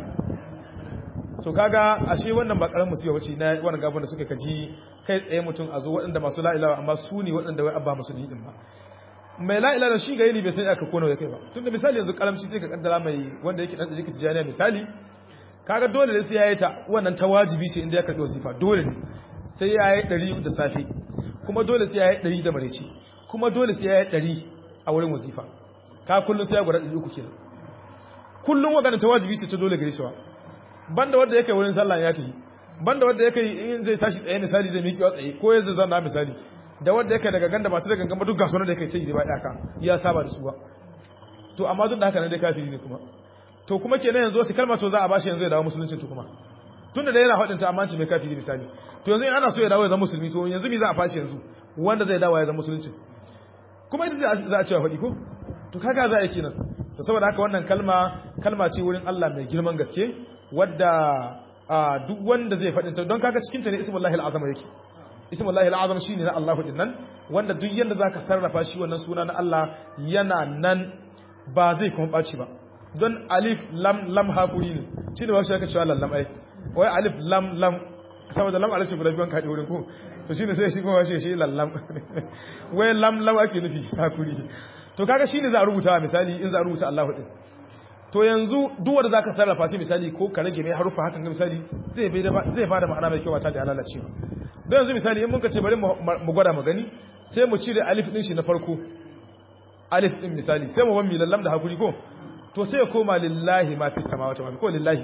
to kaga ashe wannan ba karamin musiba bace na wannan gaban da suka kaji kai tsaye mutum a zo waɗanda masu la ilaha amma su ne waɗanda wai abba musulmi din ba mai la ilaha shi ga yini bai san aka kona ya kai ba tunda misali yanzu karamci sai ka kaddara mai wanda yake dan da yake tijaniya misali kaga dole ne sai yayi ta wannan ta wajibi ce inda ya karbi wasifa dole ne sai yayi 100 da safe kuma dole sai yayi 100 da mareci kuma dole sai yayi 100 a wurin wasifa ka kullun sai ya gwada 300 kenan kullun wagana ta wajibi ce ta dole gare shi wa banda wanda yake wurin sallah ya tafi banda wanda yake in zai tashi tsaye misali zai miki tsaye ko yanzu zan na misali da wanda yake daga ganda ba ta daga gamba duk gasunan da yake ce da ba daka ya saba da su ba to amma duk da haka ne dai kafiri ne kuma to kuma kenan yanzu wasu kalmar to za a bashi yanzu ya dawo musulunci to kuma tunda da yana hadin ta amma ci mai kafiri misali to yanzu in ana so ya dawo ya zama musulmi to yanzu me za a fashi yanzu wanda zai dawo ya zama musulunci kuma ita za a cewa faɗi ko to kaga za a yi kenan to saboda haka wannan kalma kalma ce wurin Allah mai girman gaske wadda duk wanda zai faɗin ta don kaga cikin ta ne ismullahi al'azama yake ismullahi al'azam shine na Allahu din nan wanda duk yanda zaka sarrafa shi wannan suna na Allah yana nan ba zai kuma baci ba don alif lam lam hakuri ne shine ba shi aka cewa lallam ai wai alif lam lam saboda lam alif guda biyan kaɗi wurin ko to shine sai shi kuma shi shi lallam wai lam lam ake nufi hakuri to kaga shine za a rubuta misali in za a rubuta Allahu din to yanzu duk wanda zaka sarrafa shi misali ko ka rage mai harufa hakan ga misali zai bai da zai bada ma'ana mai kyau ba ta da lalacewa don yanzu misali in muka ce bari mu gwada mu gani sai mu cire alif din shi na farko alif din misali sai mu wammi lallam da hakuri ko to sai ya koma lillahi ma fi samawati wa ko lillahi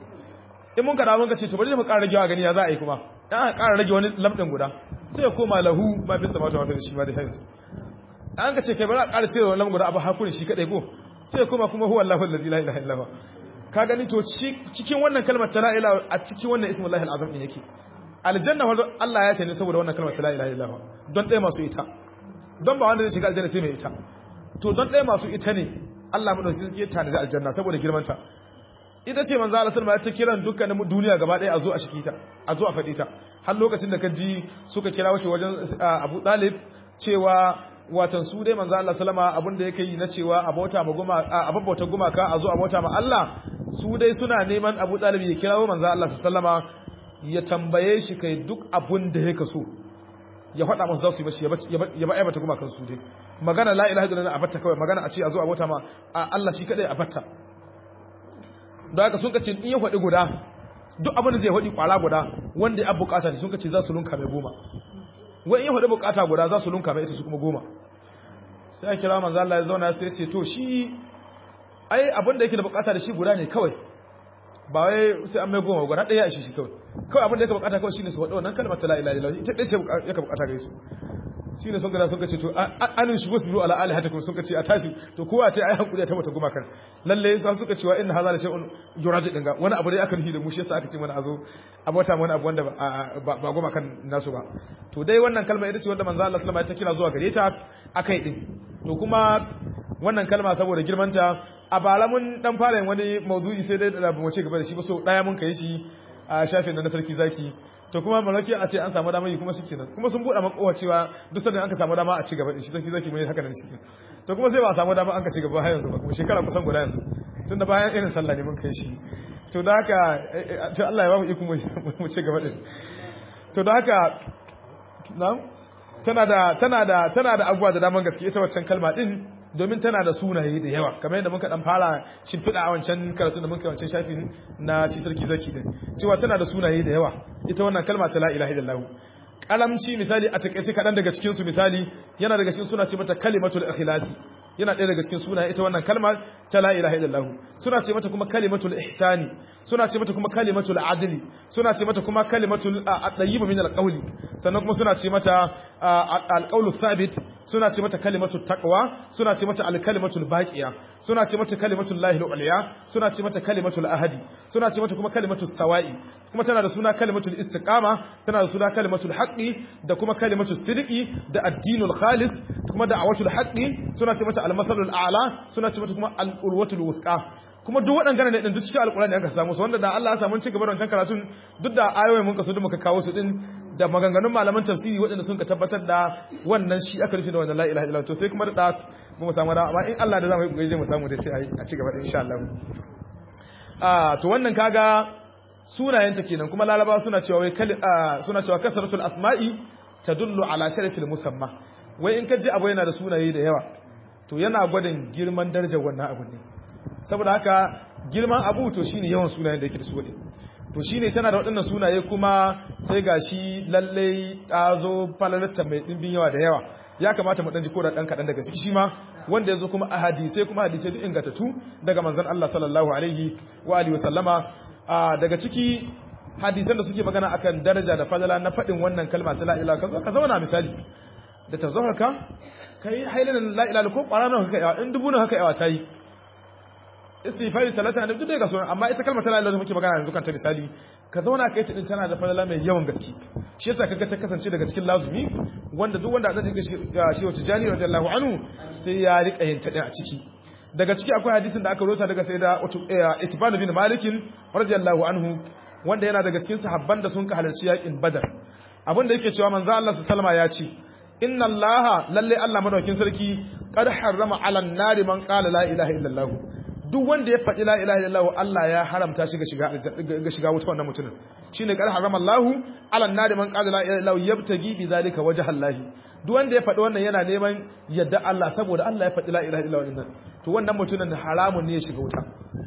in mun kada mun ka ce to bari mu ƙara ragewa gani ya za a yi kuma dan aka ƙara rage wani lam din guda sai ya koma lahu ma fi samawati wa fi shi ma da hayyu an ka ce kai bari a ƙara cire lam guda abu hakuri shi kadai ko sai kuma kuma huwa Allahu allazi la ilaha illa huwa ka gani to cikin wannan kalmar ta la ilaha a cikin wannan ismullahi alazim din yake aljanna wa Allah ya ce ne saboda wannan kalmar ta la ilaha illa huwa don ɗaya masu ita don ba wanda zai shiga aljanna sai mai ita to don ɗaya masu ita ne Allah mu dauki suke tana da aljanna saboda girman ta ita ce manzo Allah sallallahu alaihi kiran dukkanin duniya gaba ɗaya a zo a shiki ta a zo a faɗi ta har lokacin da ka ji suka kira wace wajen Abu Talib cewa watan su dai manzo Allah sallama abinda yake yi na cewa abota ma guma abota gumaka a zo abota ma Allah su dai suna neman Abu Talib ya kirawo manzo Allah sallama ya tambaye shi kai duk abin da yake so ya faɗa musu za su yi mashi ya ba aibata gumakan su dai magana la ilaha illallah abatta kawai magana a ce a zo abota ma Allah shi kadai abatta don haka sun kace in ya faɗi guda duk abin da zai faɗi kwala guda wanda ya bukata sun kace za su lunka mai goma wai in faɗi bukata guda za su lunka mai ita su kuma goma sai a kira manzo Allah ya zauna sai ya ce to shi ai abin da yake da bukata da shi guda ne kawai ba wai sai an mai goma guda ɗaya a shi shi kawai kawai abin da yake bukata kawai shine su faɗi wannan kalmar la ilaha illallah ita ɗaya ce yake bukata gare su shine sun gada sun kace to anin shi wasbiru ala alihatikum sun kace a tashi to kowa ta ai hakuri ta mata gumakan lalle sai suka cewa inna hadha la shay'un yuradi dinga wani abu dai aka nufi da mu shi yasa aka ce mana azo a bauta wani abu wanda ba gumakan nasu ba to dai wannan kalma ita ce wanda manzo Allah sallallahu alaihi wasallam ta kira zuwa gare ta akai din to kuma wannan kalma saboda girmanta a bara mun dan fara yin wani mawdu'i sai dai da mu ci gaba da shi ba so daya mun kai shi a shafin na sarki zaki to kuma malaki a ce an samu dama yi kuma shi kenan kuma sun buɗe makowa cewa duk sanda an ka samu dama a ci gaba da shi sarki zaki mai haka nan shi to kuma sai ba a samu dama an ka ci gaba har yanzu ba kuma shekara kusan guda yanzu tunda bayan irin sallah ne mun kai shi to da haka to Allah ya ba mu iko mu ci gaba din to da haka na'am tana da tana da tana da abubuwa da daman gaske ita waccan kalma din domin tana da sunaye da yawa kamar yadda muka dan fara shimfiɗa a wancan karatu da muka wancan shafin na shi sarki zaki din cewa tana da sunaye da yawa ita wannan kalma ta la ilaha illallah kalamci misali a takeice kadan daga cikin su misali yana daga cikin suna ce mata kalimatul ikhlasi yana ɗaya daga cikin sunaye ita wannan kalmar ta la ilaha illallah suna ce mata kuma kalimatul ihsani suna ce mata kuma kalimatul adli suna ce mata kuma kalimatul at-tayyib min al-qawli sannan kuma suna ce mata al-qawlu thabit suna ce mata kalimatul taqwa suna ce mata al-kalimatul baqiya suna ce mata kalimatul lahil uliya suna ce mata kalimatul ahadi suna ce mata kuma kalimatul sawa'i kuma tana da suna kalimatul istiqama tana da suna kalimatul haqqi da kuma kalimatul sidqi da addinul khalis kuma da'awatul haqqi suna ce mata al-masalul a'la suna ce mata kuma al-ulwatul wusqa kuma duk waɗannan ne din duk cikin alƙur'ani aka samu su wanda da Allah ya samu ci gaba da wancan karatun duk da ayoyin mun kaso duk muka kawo su din da maganganun malaman tafsiri waɗanda sun ka tabbatar da wannan shi aka rufe da wannan la ilaha illallah to sai kuma da ba mu samu amma in Allah da zamu yi kokari mu samu da sai a ci gaba da insha Allah ah to wannan kaga sunayenta kenan kuma laraba suna cewa wai suna cewa kasratul asma'i tadullu ala sharafil musamma wai in ka ji abu yana da sunaye da yawa to yana gwadin girman darajar wannan abu ne saboda haka girman abu to shine yawan sunayen da yake da su ne to shine tana da waɗannan sunaye kuma sai gashi lalle ta zo falalata mai dimbin yawa da yawa ya kamata mu dan ji koda dan kadan daga ciki shi ma wanda yazo kuma a hadisi kuma hadisi duk ingantattu daga manzon Allah sallallahu alaihi wa alihi wasallama daga ciki hadisan da suke magana akan daraja da fadala na faɗin wannan kalma ta la ilaha ka ka zauna misali da ta zo haka kai hailan la ilaha ko ƙwarana haka yawa in dubu haka yawa tayi istighfari salata da duk da ga sunan amma ita kalmar ta la ilaha muke magana yanzu kan ta misali ka zauna kai ta din tana da fadala mai yawan gaske shi yasa kaga ta kasance daga cikin lazumi wanda duk wanda zai ga shi wata jani radiyallahu anhu sai ya rika yin ta din a ciki daga ciki akwai hadisin da aka rota daga sai da itibanu bin malikin radiyallahu anhu wanda yana daga cikin sahabban da sun ka halarci yakin badar abin da yake cewa manzo Allah sallama ya ce inna allaha lalle Allah madaukin sarki qad harrama ala nari man qala la ilaha illallah duk wanda ya faɗi la ilaha illallah Allah ya haramta shi ga shiga ga shiga wuta wannan mutumin shine qad harrama Allah ala nari man qala la ilaha illallah yabtagi bi zalika wajha Allah duk wanda ya faɗi wannan yana neman yadda Allah saboda Allah ya faɗi la ilaha illallah to wannan mutumin haramun ne ya shiga wuta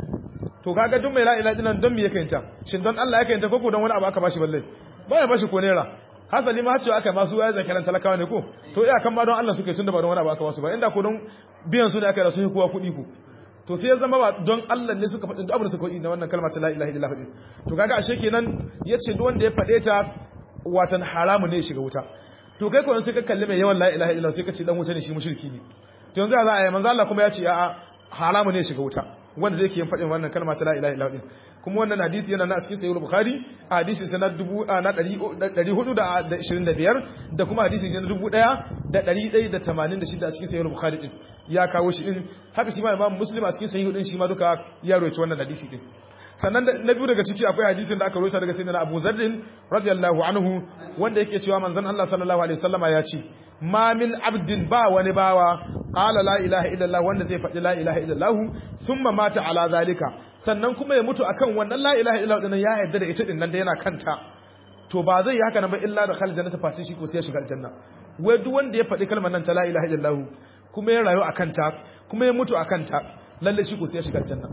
to kaga duk mai la ilaha illallah don me yake yinta shin don Allah yake yinta ko don wani abu aka bashi balle ba ya bashi ko naira hasali ma cewa aka masu waya zakaran talakawa ne ko to iya kan ma don Allah suke tunda ba don wani abu aka basu ba inda ko don biyan su ne aka rasu kowa kuɗi ku to sai ya zama ba don Allah ne suka faɗi duk abin da suka faɗi na wannan kalmar ta la ilaha illallah to kaga ashe kenan yace duk wanda ya faɗe ta watan haramu ne ya shiga wuta to kai ko sai ka kalli mai yawan la ilaha illallah sai ka ce dan wuta ne shi mushriki ne to yanzu za a yi manzo Allah kuma ya ce a'a haramu ne shiga wuta wanda zai ke yin faɗin wannan kalma ta la ilaha illallah kuma wannan hadisi yana na cikin sahih bukhari a hadisi sana dubu na 425 da kuma hadisi na 1186 a cikin sahih bukhari din ya kawo shi din haka shi ma imam muslim a cikin sahih din shi ma duka ya rawaito wannan hadisi din sannan na biyu daga ciki akwai hadisin da aka rawaita daga sayyidina Abu Zarr radiyallahu anhu wanda yake cewa manzon Allah sallallahu alaihi wasallama ya ce ma min abdin ba wani bawa qala la ilaha illallah wanda zai faɗi la ilaha illallah thumma mata ala zalika sannan kuma ya mutu akan wannan la ilaha illallah din ya yarda da ita din nan da yana kanta to ba zai yi haka nan ba illa da khalil jannata face shi ko sai ya shiga aljanna wai duk wanda ya faɗi kalmar nan ta la ilaha illallah kuma ya rayu akan ta kuma ya mutu akan ta lalle shi ko sai ya shiga aljanna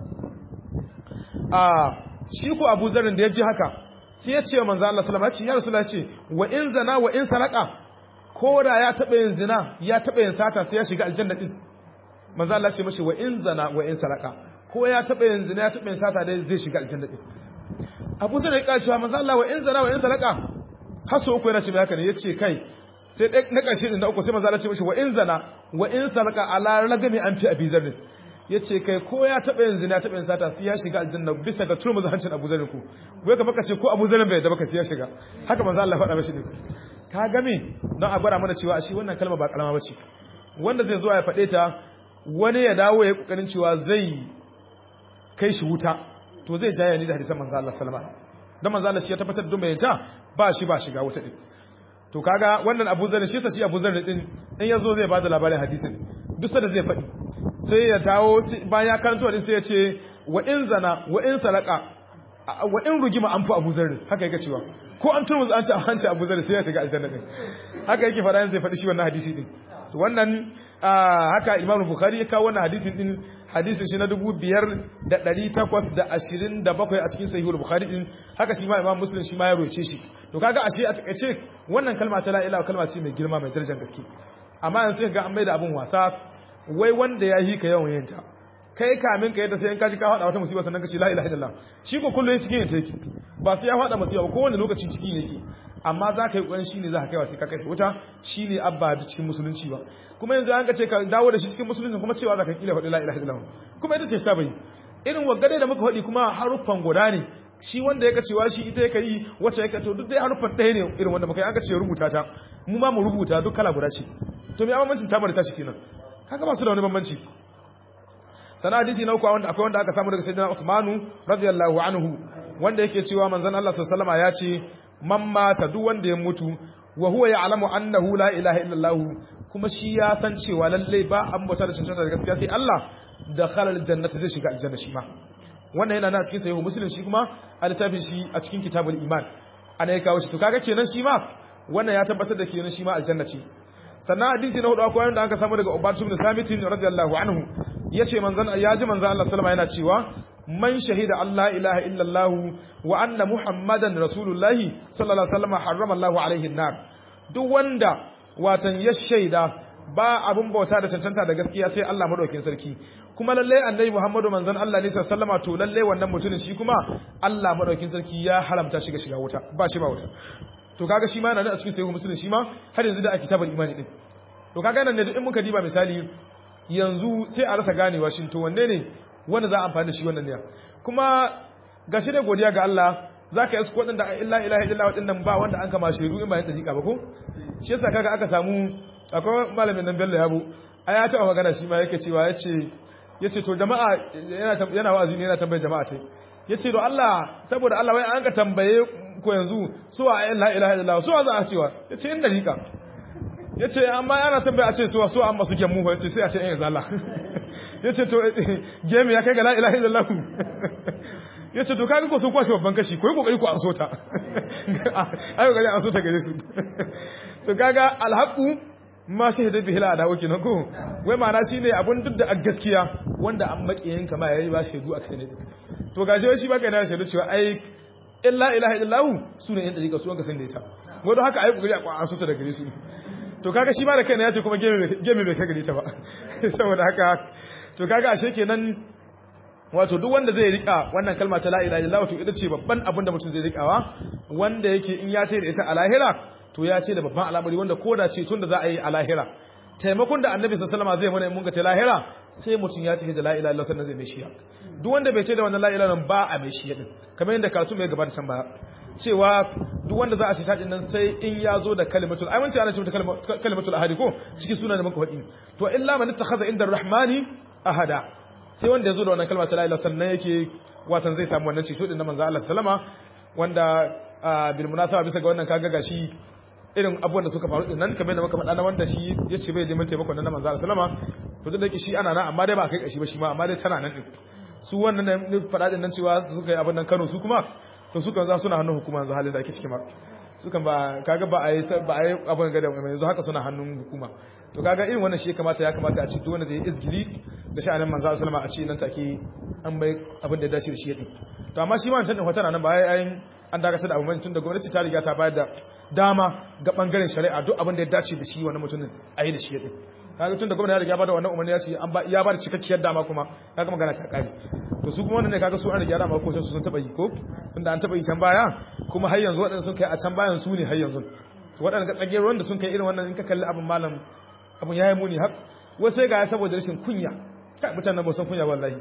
a shi ko Abu Zarrin da ya ji haka sai ya ce wa manzo Allah sallallahu alaihi wasallam ya rasulullahi ce wa in zana wa in saraka ko da ya taɓa yin zina ya taɓa yin sata sai ya shiga aljanna din manzo Allah ce mashi wa in zana wa in saraka ko ya taɓa yin zina ya taɓa yin sata dai zai shiga aljanna din Abu Zar ya kace manzo Allah wa in zana wa in saraka haso uku yana ce mai haka ne yace kai sai na ƙarshe din da uku sai manzo Allah ce mashi wa in zana wa in saraka ala ragami an fi abi zarrin yace kai ko ya taɓa yin zina ya taɓa yin sata sai ya shiga aljanna bisa ga turmu hancin Abu Zar ku wai ka baka ce ko Abu Zar bai da baka sai ya shiga haka manzo Allah faɗa mashi ne ka game don a gwada mana cewa shi wannan kalma ba kalama bace wanda zai zo ya faɗe ta wani ya dawo ya kokarin cewa zai kai shi wuta to zai jaya ni da hadisan manzo Allah sallama dan manzo Allah shi ya tabbatar da mai ta ba shi ba shiga wuta din to kaga wannan Abu Zar shi ta shi Abu Zar din in yazo zai bada labarin hadisin duk da zai faɗi sai ya dawo bayan ya karanto din sai ya ce wa in zana wa in salaka wa in rugima an fi Abu Zar haka yake cewa ko an turmuzu an ci a hanci abu zai sai ya shiga aljanna din haka yake fara yanzu zai faɗi shi wannan hadisi din to wannan haka imamu bukhari ya kawo wannan hadisin din hadisin shi na dubu biyar da ɗari takwas da ashirin da bakwai a cikin sahihul bukhari din haka shi ma imam muslim shi ma ya roce shi to kaga ashe a takaice wannan kalma ta la ilaha kalma ce mai girma mai darajar gaske amma yanzu sai ga an maida abun wasa wai wanda ya yi ka yawan yin ta kai kamin ka yadda sai in kaji ka faɗa wata musiba sannan ka ce la ilaha illallah shi ko kullum cikin yanta yake ba sai ya faɗa musiba ba kowane lokaci cikin yake amma za ka yi ƙoƙarin shi ne za ka kaiwa sai ka kai wuta shi ne abba da cikin musulunci ba kuma yanzu an ka ce ka dawo da shi cikin musulunci kuma cewa za ka kila faɗi la ilaha illallah kuma ita ce ta bai irin wagade da muka faɗi kuma haruffan guda ne shi wanda ya cewa shi ita ya yi wacce ya to duk dai haruffan ɗaya ne irin wanda muka yi an ka ce rubuta ta mu ma mu rubuta duk kala guda ce to me bambancin ta bari ta shi kenan haka ba su da wani bambanci sana hadisi na uku wanda akwai wanda aka samu daga sayyidina Usmanu radiyallahu anhu wanda yake cewa manzon Allah sallallahu alaihi wasallam ya ce man mata duk wanda ya mutu wa huwa ya'lamu annahu la ilaha illallah kuma shi ya san cewa lalle ba an bauta da cancanta da gaskiya sai Allah da khalal jannati zai shiga aljanna shi ma wannan yana na cikin sahihu muslim shi kuma a littafin shi a cikin kitabul iman ana ya kawo shi to kaga kenan shi ma wannan ya tabbatar da kenan shi ma aljanna ce sannan hadisi na hudu akwai wanda aka samu daga Ubadu ibn Samit radiyallahu anhu yace manzon ya ji manzon Allah sallama yana cewa man shahida Allah ilaha illallah wa anna muhammadan rasulullahi sallallahu alaihi wasallam harrama Allah alaihi an-nar duk wanda watan ya shaida ba abun bauta da cancanta da gaskiya sai Allah madaukakin sarki kuma lalle annabi Muhammadu manzon Allah ne sallallahu alaihi to lalle wannan mutumin shi kuma Allah madaukakin sarki ya haramta shiga shiga wuta ba shi ba wuta to kaga shi ma yana da a cikin sahihu muslim shi ma har yanzu da a kitabul imani din to kaga nan ne duk in muka diba misali yanzu sai a rasa ganewa shin to wanne ne wanda za a amfani da shi wannan ne kuma gashi da godiya ga Allah zaka yi su wadanda illa ilaha illa wadannan ba wanda an kama shiru in ba yin dariƙa ba ko shi yasa kaga aka samu akwai malamin nan Bello Yabo a ya taɓa magana shi ma yake cewa yace yace to jama'a yana yana wa'azi ne yana tambayar jama'a tai yace to Allah saboda Allah wai an ka tambaye ko yanzu suwa la ilaha illallah suwa za a cewa yace in dariƙa yace amma yana tambaya a ce suwa suwa amma suke mu yace sai a ce in zalla yace to game ya kai ga la ilaha illallah yace to kaga ko sun kwashe babban kashi ko yi kokari ku an so ta ayo gari an so ta gare su to kaga alhaqu ma shahida bihi la adawu kenan ko wai ma'ana shine abun duk da gaskiya wanda an makiyin kama yayi ba shaidu akai ne to gaje shi ba kai na shaidu cewa ai illa ilaha illallah sunan yan dariƙa su wanka san da ita wanda haka ayi kokari a kwa so ta da gare su to kaga shi ma da kaina yace kuma game bai kai gare ta ba saboda haka to kaga ashe kenan wato duk wanda zai rika wannan kalma ta la ilaha illallah to ita ce babban abin da mutum zai rikawa wanda yake in ya ce da ita a lahira to ya ce da babban al'amari wanda koda ce tun da za a yi a lahira taimakon da annabi sallallahu alaihi wasallam zai mana mun ga ta lahira sai mutum ya ce da la ilaha illallah sannan zai mai shiya duk wanda bai ce da wannan la ilaha ba a mai shiya din kamar yadda karatu mai gabata can baya cewa duk wanda za a ce tajin nan sai in ya zo da kalimatul ai mun ce ana ce ta kalimatul ahadi ko cikin sunan da muka faɗi to illa man ittakhadha inda rahmani ahada sai wanda ya zo da wannan kalma ta la ilaha sannan yake watan zai samu wannan ceto din na manzo Allah sallama wanda bil munasaba bisa ga wannan kaga gashi irin abubuwan da suka faru din nan kamar da muka faɗa na wanda shi ya ce bai neman taimakon nan na manzo Allah sallama to duk da shi ana nan amma dai ba kai kashi ba shi ma amma dai tana nan din su wannan ne faɗa din nan cewa suka yi abin nan Kano su kuma to sukan za suna hannun hukuma yanzu halin da ake ciki ma sukan ba kaga ba a yi ba a yi abin ga da yanzu haka suna hannun hukuma to kaga irin wannan shi ya kamata ya kamata a ci duk wanda zai izgili da sha'anin manzo sallama a ce nan take an bai abin da ya dace da shi yadin to amma shi ma wancan din hotana nan ba ai an dakatar da abin tun da gwamnati ta riga ta bayar da dama ga bangaren shari'a duk abin da ya dace da shi wannan mutumin a yi da shi yadin kaga tun da gwamnati ya riga ba da wannan umarni ya ce an ba ya ba da cikakkiyar dama kuma kaga magana ta kare to su kuma wannan ne kaga su an riga dama ko sai su sun taba yi ko tunda an taba yi can baya kuma har yanzu waɗanda sun kai a can bayan su ne har yanzu to waɗanda ga tsagiyar wanda sun kai irin wannan in ka kalli abin malam abin yayi muni har wai sai ga ya saboda rashin kunya kai mutanen ba san kunya wallahi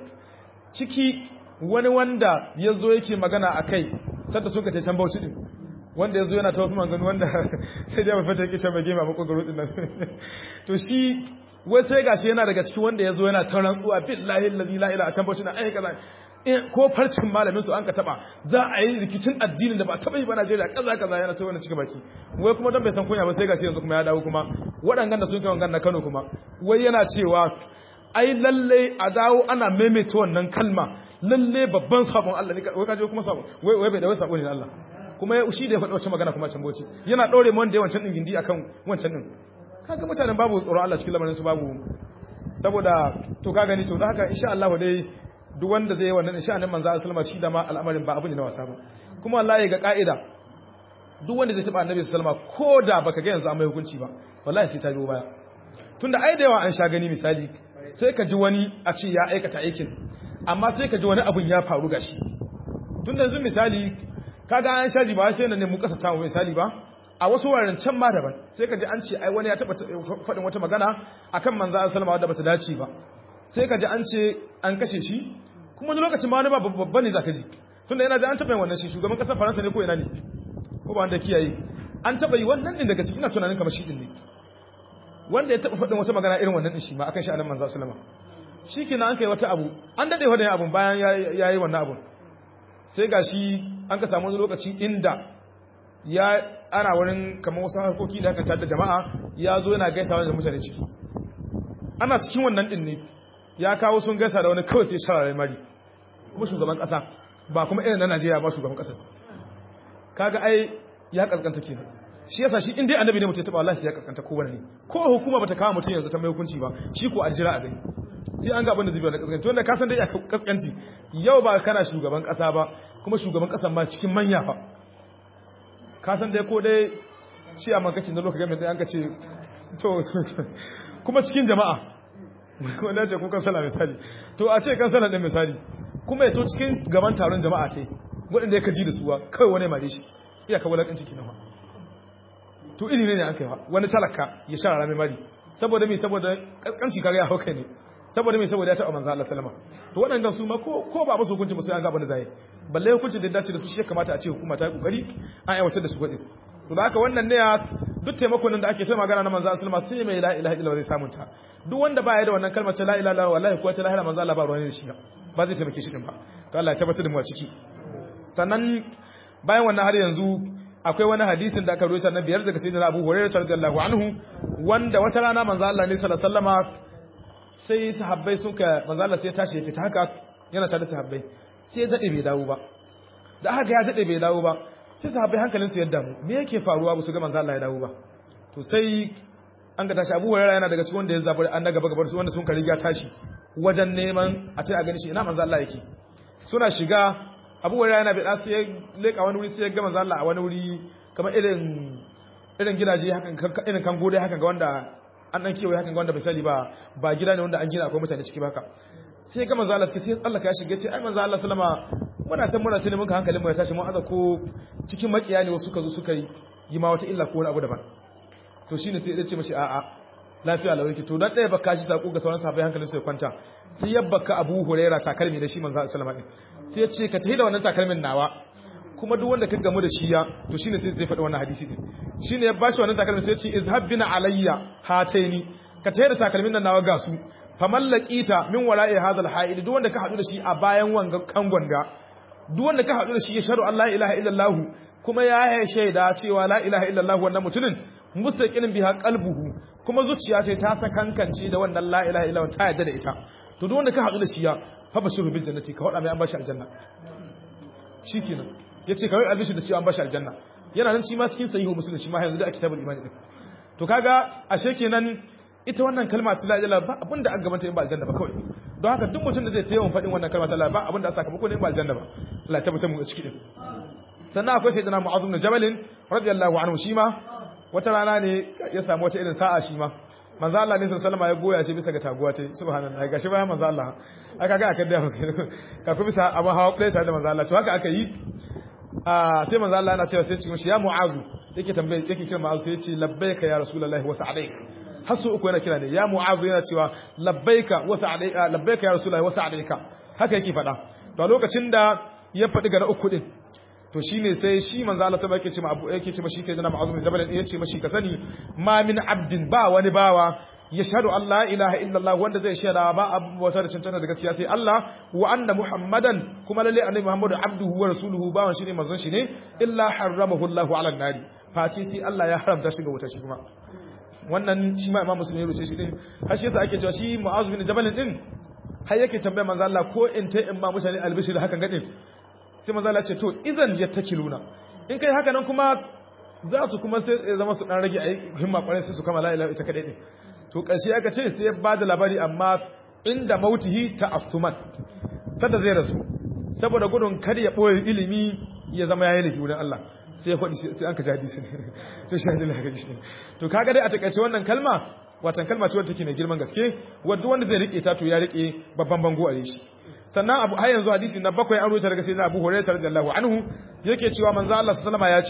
ciki wani wanda ya zo yake magana a kai sadda suka ce can bauchi din wanda ya zo yana ta wasu maganganu wanda sai dai mafata yake can bage ma makogaro din nan to shi wai sai gashi yana daga cikin wanda ya zo yana ta rantsuwa billahi allazi la ilaha a can bauchi na ai kaza ko farcin malamin su an ka taba za a yi rikicin addinin da ba taba yi ba Najeriya kaza kaza yana ta wani cikin baki wai kuma dan bai san kunya ba sai gashi yanzu kuma ya dawo kuma waɗannan da sun kai wangan na Kano kuma wai yana cewa ai lalle a dawo ana maimaita wannan kalma lalle babban sabon Allah ne wai kaje kuma sabon wai wai bai da wai sabon ne Allah kuma shi da ya faɗi wacce magana kuma can boci yana ɗore mu wanda ya wancan ɗin gindi akan wancan ɗin kaga mutanen babu tsoron Allah cikin lamarin su babu saboda to ka gani to da haka insha Allah dai duk wanda zai yi wannan insha Allah manzo sallama shi da ma al'amarin ba abin da na wasa ba kuma wallahi ga ka'ida duk wanda zai taba annabi sallama ko da baka ga yanzu an mai hukunci ba wallahi sai ta biyo baya tunda ai da yawa an sha gani misali sai ka ji wani a ce ya aikata aikin amma sai ka ji wani abun ya faru gashi tunda yanzu misali kaga an shaji ba sai nan ne mu kasa ta misali ba a wasu wuraren can ma daban sai ka ji an ce ai wani ya taba faɗin wata magana akan manzo Allah sallama wadda bata dace ba sai ka ji an ce an kashe shi kuma wani lokacin ma wani ba babba ne zaka ji tunda yana da an taba yin wannan shi shugaban kasar Faransa ne ko ina ne ko ba wanda kiyaye an taba yi wannan din daga cikin ina tunanin kamar shi din ne wanda ya taba faɗin wata magana irin wannan din shi ma akan shi annabi manzo sallama shikenan an kai wata abu an dade wannan abun bayan yayi wannan abun sai gashi an ka samu wani lokaci inda ya ana wurin kamar wasu harkoki da aka tada jama'a ya zo yana gaisawa da mutane ciki ana cikin wannan din ne ya kawo sun gaisa da wani kawai sai sharare mari kuma shugaban kasa ba kuma irin na Najeriya ba shugaban kasa kaga ai ya kaskanta kenan shi yasa shi indai annabi ne mutum ya taba wallahi ya kaskanta ko wani ne ko hukuma bata kawo mutum yanzu ta mai hukunci ba shi ko aljira a gani sai an ga abin da zai biya da kaskanci wanda ka san dai kaskanci yau ba kana shugaban kasa ba kuma shugaban kasan ma cikin manya fa ka san dai ko dai ci a makakin na lokacin da an ka ce to kuma cikin jama'a wanda ce kun kansala misali to a ce kansala ɗin misali kuma ya to cikin gaban taron jama'a ce waɗanda ya kaji da suwa kawai wani mare shi iya kawo laƙin ciki na ma to iri ne ne an kai wani talaka ya sha rami mari saboda mai saboda ƙasƙanci kaga ya hau kai ne saboda mai saboda ya taɓa manzo Allah sallama to waɗannan su ma ko ko ba musu hukunci ba sai an ga abin da zai balle hukuncin da dace da su shi ya kamata a ce hukuma ta yi kokari an aiwatar da su gadi to da haka wannan ne ya duk taimakon da ake ta magana na manzo sallama sai mai la ilaha illallah zai samu ta duk wanda ba ya da wannan kalmar ta la ilaha illallah wallahi ko ta la ilaha manzo Allah ba ruwan da shi ba zai taimake shi din ba to Allah ya tabbatar da mu a ciki sannan bayan wannan har yanzu akwai wani hadisin da aka rawaita na biyar daga sayyidina Abu Hurairah radiyallahu anhu wanda wata rana manzo Allah ne sallallahu alaihi wasallama sai sahabbai sun ka manzo Allah sai ya tashi ya fita haka yana tare da sahabbai sai ya dade bai dawo ba da haka ya dade bai dawo ba sai sahabbai hankalin su ya damu me yake faruwa ba su ga manzo Allah ya dawo ba to sai an ga tashi Abu Hurairah yana daga cikin wanda ya zaburi an daga gaba su wanda sun ka riga tashi wajen neman a tai a gani shi ina manzo Allah yake suna shiga Abu Hurairah yana bida sai ya leka wani wuri sai ya ga manzo Allah a wani wuri kamar irin irin gidaje hakan irin kan gode hakan ga wanda an dan kewaye hakan ga wanda bai sani ba ba gida ne wanda an gina akwai mutane ciki baka sai ga manzo Allah sai Allah ya shige sai ai manzo Allah sallama muna can muna tuni muka hankalin mu ya tashi mu aza ko cikin makiya ne wasu suka zo suka yi ma wata illa ko wani abu daban to shine sai ya ce mashi a'a lafiya lawai ki to dan ɗaya baka shi sako ga sauran sahabbai hankalin su ya kwanta sai ya baka Abu Huraira takalmi da shi manzo Allah sallama sai ya ce ka tafi da wannan takalmin nawa kuma duk wanda ka gamu da shi ya to shine sai zai faɗi wannan hadisi din shine ya bashi wannan takalmin sai ya ce izhab bina alayya hataini ka tafi da takalmin nan nawa ga su famallaqita min wara'i hadha alha'id duk wanda ka hadu da shi a bayan wanga kangon ga duk wanda ka hadu da shi ya sharu Allah ilaha illallah kuma ya yi shaida cewa la ilaha illallah wannan mutumin mustaqinin biha qalbuhu kuma zuciya ce ta sakankance da wannan la ilaha illallah ta yadda da ita to duk wanda ka hadu da shi ya fa bashiru bil jannati ka wada mai an bashi aljanna shikenan yace kawai albishi da shi an bashi aljanna yana nan shi ma cikin sahihu muslim shi ma yanzu da a kitabul imani din to kaga ashe kenan ita wannan kalma ta la ilaha ba abinda an gabanta in ba aljanna ba kawai don haka duk mutum da zai tayawan faɗin wannan kalma ta la ba abinda aka sakamako ne in ba aljanna ba Allah ya tabbatar mu a ciki din sannan akwai sayyidina mu'adh bin jabal radiyallahu anhu shi ma wata rana ne ya samu wata irin sa'a shi ma manzo Allah ne sallallahu alaihi ya goya shi bisa ga taguwa ta subhanallahi gashi bayan manzo Allah aka ga aka da ka ku bisa amma hawa ɗaya tare da manzo Allah to haka aka yi a sai manzo Allah yana cewa sai cikin shi ya mu'azu yake tambaye yake kira mu'azu sai ya ce labbaika ya rasulullahi wa sa'alaik hasu uku yana kira ne ya mu'azu yana cewa labbaika wa sa'alaika labbaika ya rasulullahi wa sa'alaika haka yake faɗa to a lokacin da ya faɗi ga na uku din to shine sai shi manzo Allah ta yake ce ma abu yake ce mashi kai da mu'azu bin jabal ya ce mashi ka sani ma min abdin ba wani bawa yashhadu an la ilaha illallah wanda zai shaida ba abu wata da cancanta da gaskiya sai Allah wa anna muhammadan kuma lalle annabi muhammadu abduhu wa rasuluhu bawan shi ne manzon shi ne illa harramahu Allahu ala nari face sai Allah ya haramta shi ga wuta shi kuma wannan shi ma imam muslim ya rubuce shi din har shi yasa ake cewa shi mu'azu bin jabal din har yake tambaya manzo Allah ko in ta in ba mutane albishir hakan gadin sai manzo Allah ce to idan yattakiluna in kai haka nan kuma za su kuma sai zama su dan rage ayi himma kwarai sai su kama la ilaha ita kadai din to ƙarshe aka ce sai ya ba da labari amma inda mautihi ta asuman sada zai rasu saboda gudun kar ya ɓoye ilimi ya zama ya yi laifi wurin Allah sai ya faɗi sai an ka ji hadisi to shi hadisi haka ji to kaga dai a takaice wannan kalma watan kalma ce wadda take mai girman gaske wadda wanda zai rike ta to ya rike babban bango a shi sannan abu har yanzu hadisi na bakwai an rubuta daga sayyidina Abu Hurairah radiyallahu anhu yake cewa manzo Allah sallallahu alaihi wasallam ya ce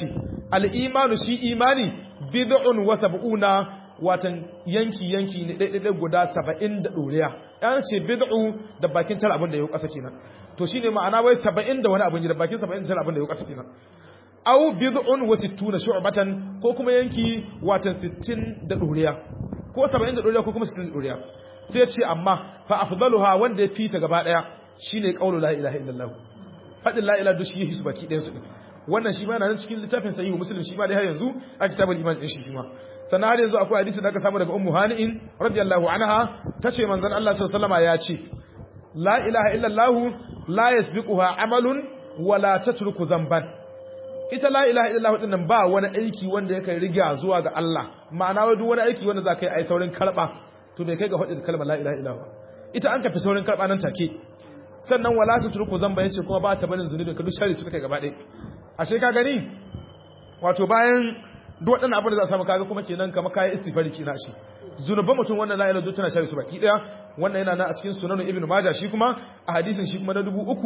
al-imanu shi imani bid'un wa sab'una watan yanki yanki ne daidai guda 70 da doriya yan ce bid'u da bakin tara abin da yau kasa kenan to shine ma'ana wai 70 da wani abin da bakin 70 tara abin da yau kasa kenan aw bid'un wa 60 shu'batan ko kuma yanki watan 60 da doriya ko 70 da doriya ko kuma 60 da doriya sai ce amma fa afdaluha wanda ya fita gaba daya shine qaulu la ilaha illallah fadin la ilaha dushi yi baki ɗayan su wannan shi ma yana nan cikin littafin sahihu muslim shi ma dai har yanzu a kitabul iman din shi shi ma sannan har yanzu akwai hadisi da aka samu daga ummu hani'in radiyallahu anha tace manzon Allah sallallahu alaihi ya ce la ilaha illallah la yasbiquha amalun wala tatruku zamban ita la ilaha illallah din nan ba wani aiki wanda yake riga zuwa ga Allah ma'ana wai duk wani aiki wanda za ka yi ai saurin karba to bai kai ga faɗin kalmar la ilaha illallah ita an kafi saurin karba nan take sannan wala tatruku zamba yace kuma ba ta barin zunubi ka duk shari suka kai gaba ɗaya ashe ka gani wato bayan duk waɗannan abin da za a samu kaga kuma kenan kamar kayan istifari kina shi zunuban mutum wannan la ilaha illallah tana shari su baki daya wannan yana na a cikin sunan ibnu majah shi kuma a hadisin shi kuma na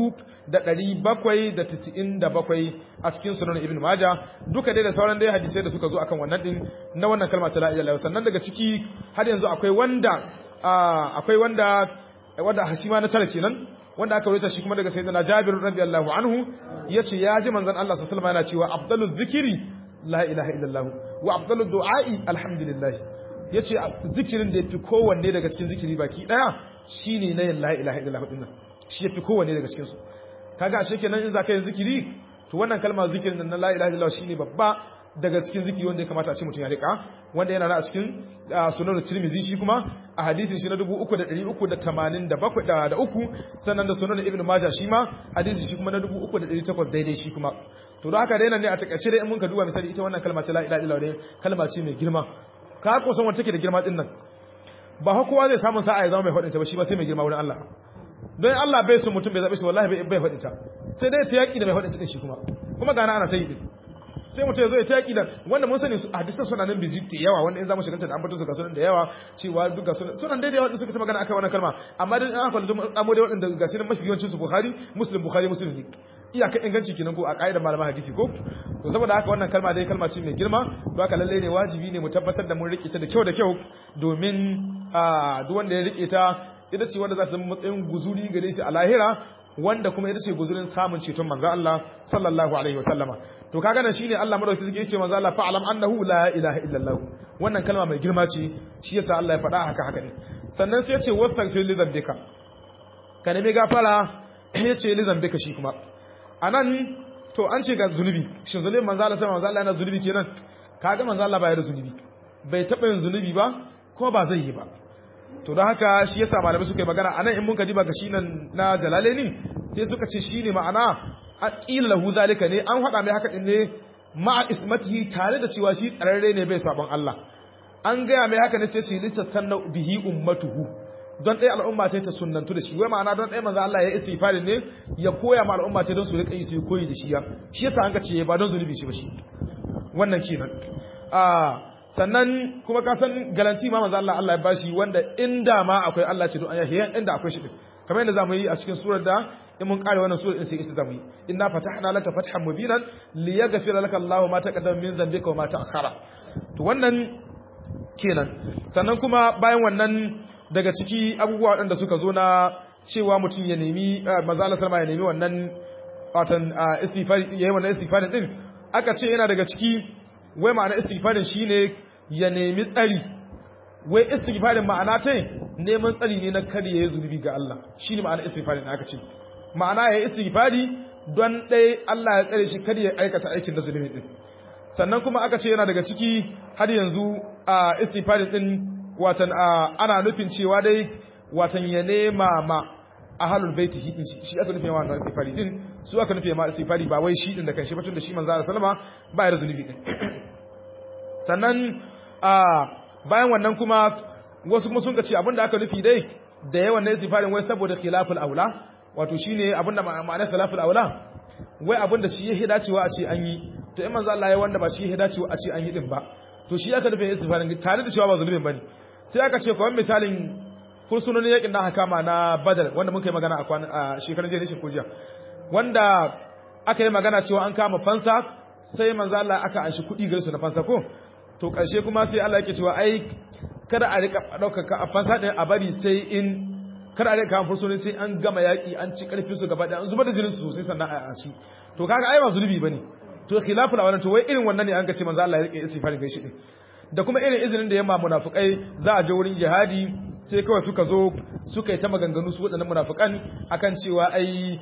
3797 a cikin sunan ibnu majah duka dai da sauran dai hadisai da suka zo akan wannan din na wannan kalma ta la ilaha illallah sannan daga ciki har yanzu akwai wanda akwai wanda wanda hashima na tara kenan wanda aka rubuta shi kuma daga sayyidina Jabir radiyallahu anhu yace ya ji manzon Allah sallallahu alaihi wasallam yana cewa afdaluz zikri la ilaha illallah wa afdalud du'a'i alhamdulillah yace zikirin da yafi kowanne daga cikin zikiri baki daya shine na la ilaha illallah dinnan shi yafi kowanne daga cikin su kaga ashe kenan in zaka yin zikiri to wannan kalmar zikirin nan na la ilaha illallah shine babba daga cikin zikiri wanda ya kamata a ce mutum ya rika wanda yana na a cikin sunan tirmizi shi kuma a hadisin shi na 3387 da uku sannan da sunan ibnu majah shi ma hadisin shi kuma na 3800 daidai shi kuma to da haka daina ne a takaice dai in mun ka duba misali ita wannan kalma ce la ilaha illallah kalma ce mai girma ka ko san wanda take da girma din nan ba ha kowa zai samu sa'a ya zama mai faɗinta ba shi ba sai mai girma wurin Allah don Allah bai so mutum bai zabe shi wallahi bai faɗinta sai dai ta yaki da mai faɗinta din shi kuma kuma gana ana ta yi din sai mutum ya zo ya ta yaƙi da wanda mun sani hadisan suna nan biji da yawa wanda in za mu shiganta da ambaton su ga sunan da yawa cewa duk ga sunan sunan daidai wanda suka ta magana akan wannan kalma amma dai an kwallo amo dai waɗanda ga sunan mafi yawancin su Bukhari Muslim Bukhari Muslim ne iyaka inganci kenan ko a ƙa'idar malaman hadisi ko to saboda haka wannan kalma dai kalma ce mai girma don haka lalle ne wajibi ne mu tabbatar da mun rike ta da kyau da kyau domin duk wanda ya rike ta ita ce wanda za su zama matsayin guzuri gare shi a lahira wanda kuma ita ce guzurin samun ceton manzo Allah sallallahu alaihi wasallama to kaga nan shine Allah madaukakin sarki yace manzo Allah fa'alam annahu la ilaha illallah wannan kalma mai girma ce shi yasa Allah ya faɗa haka haka ne sannan sai yace wastaghfir li dhanbika ka nemi gafara yace li dhanbika shi kuma anan to an ce ga zunubi shin zunubi manzo Allah sallallahu alaihi yana zunubi kenan kaga manzo Allah baya da zunubi bai taba yin zunubi ba kuma ba zai yi ba to don haka shi yasa malamai suka yi magana anan in mun ka diba ga shi nan na jalaleni sai suka ce shine ma'ana aqila lahu zalika ne an faɗa mai haka din ne ma'a ismatihi tare da cewa shi tsararre ne bai sabon Allah an gaya mai haka ne sai su yi lissafan na bihi ummatuhu don ɗaya al'umma ce ta sunnantu da shi wai ma'ana don ɗaya manzo Allah ya istighfari ne ya koya ma al'umma ce don su riƙa yi su koyi da shi ya shi yasa an ka ce ba don zunubi shi ba shi wannan kenan sannan kuma ka san garanti ma manzo Allah Allah ya bashi wanda inda ma akwai Allah ce don an yahi inda akwai shi din kamar yadda zamu yi a cikin surar da in mun kare wannan surar din sai ita zamu yi inna fatahna laka fathan mubinan liyaghfira laka Allahu ma taqaddama min dhanbika wa ma ta'akhkhara to wannan kenan sannan kuma bayan wannan daga ciki abubuwa waɗanda suka zo na cewa mutum ya nemi manzo Allah sallama ya nemi wannan watan istighfari yayin wannan istighfarin din aka ce yana daga ciki wai ma'ana istighfarin shine ya nemi tsari wai istighfarin ma'ana ta neman tsari ne na kare ya zunubi ga Allah shine ma'ana istighfarin aka ce ma'ana ya istighfari don dai Allah ya tsare shi kare ya aikata aikin da zunubi din sannan kuma aka ce yana daga ciki har yanzu a istighfarin din watan ana nufin cewa dai watan ya nema ma ahalul baiti hidin shi aka nufi ma istighfari din su aka nufi ma istighfari ba wai shi din da kanshi batun da shi manzo Allah sallama ba ya zunubi din sannan a bayan wannan kuma wasu kuma sun ce abinda aka nufi dai da yawan na istighfarin wai saboda khilaful aula wato shine abinda ma'anar khilaful aula wai abinda shi ya dacewa a ce an yi to in manzo Allah ya wanda ba shi ya dacewa a ce an yi din ba to shi aka nufi istighfarin tare da cewa ba zulubin bane sai aka ce kawai misalin fursunonin yakin da aka kama na badar wanda muka yi magana a shekarun jiya nishin kujiya wanda aka yi magana cewa an kama fansa sai manzo Allah aka anshi kuɗi gare su na fansa ko to ƙarshe kuma sai Allah yake cewa ai kada a rika ɗaukaka a fansa ɗin a bari sai in kada a rika kan fursuni sai an gama yaƙi an ci ƙarfin su gaba ɗaya an zubar da jinin su sosai sannan a ashi to kaga ai ba zulubi bane to khilaful awalan to wai irin wannan ne an ga ce manzo Allah ya rike istighfar kai shi din da kuma irin izinin da yamma munafikai za a je wurin jihadi sai kawai suka zo suka yi ta maganganu su waɗannan munafikan akan cewa ai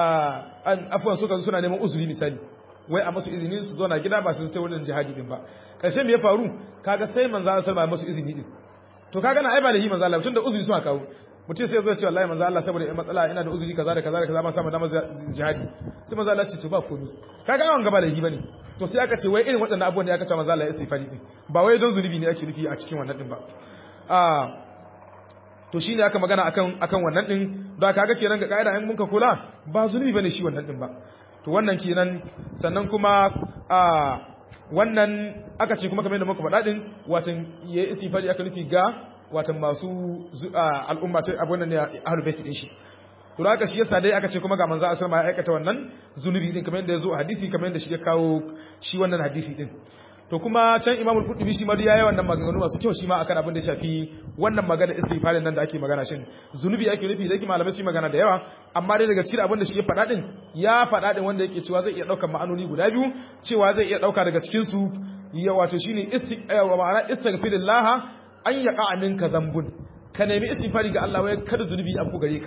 an afwan suka suna neman uzuri misali wai a masu izini su zo na gida ba su ta wurin jihadi din ba ƙarshe me ya faru kaga sai manzo Allah sallallahu alaihi masu izini din to kaga na ai ba da yi manzo Allah tunda uzuri suna kawo mutum sai zai ce wallahi manzo Allah saboda in matsala ina da uzuri kaza da kaza da kaza ba samu damar jihadi sai manzo Allah ce to ba komai kaga an gaba da yi bane to sai aka ce wai irin waɗannan abubuwan da aka ce manzo Allah ya istighfari din ba wai don zunubi ne ake nufi a cikin wannan din ba a to shine aka magana akan akan wannan din da kaga kenan ga kaida in muka kula ba zunubi bane shi wannan din ba to wannan kenan sannan kuma a wannan aka ce kuma kamar yadda muka faɗa din watan ya istighfari aka nufi ga watan masu al'umma ta abun nan ne ahlul bait din shi to haka shi yasa dai aka ce kuma ga manzo sallallahu alaihi ya aikata wannan zunubi din kamar yadda ya zo a hadisi kamar yadda shi ya kawo shi wannan hadisi din to kuma can Imam al-Qurtubi shi ma ya yi wannan maganganu masu kyau shi ma akan abin da ya shafi wannan magana istighfarin nan da ake magana shin zunubi ake nufi da yake malamai su yi magana da yawa amma dai daga cikin abin da shi ya faɗa din ya faɗa din wanda yake cewa zai iya ɗaukar ma'anoni guda biyu cewa zai iya ɗauka daga cikin su ya wato shine istighfar ma'ana istighfirullah an yaqa minka zambun ka nemi istighfari ga Allah wai kada zunubi a ku gare ka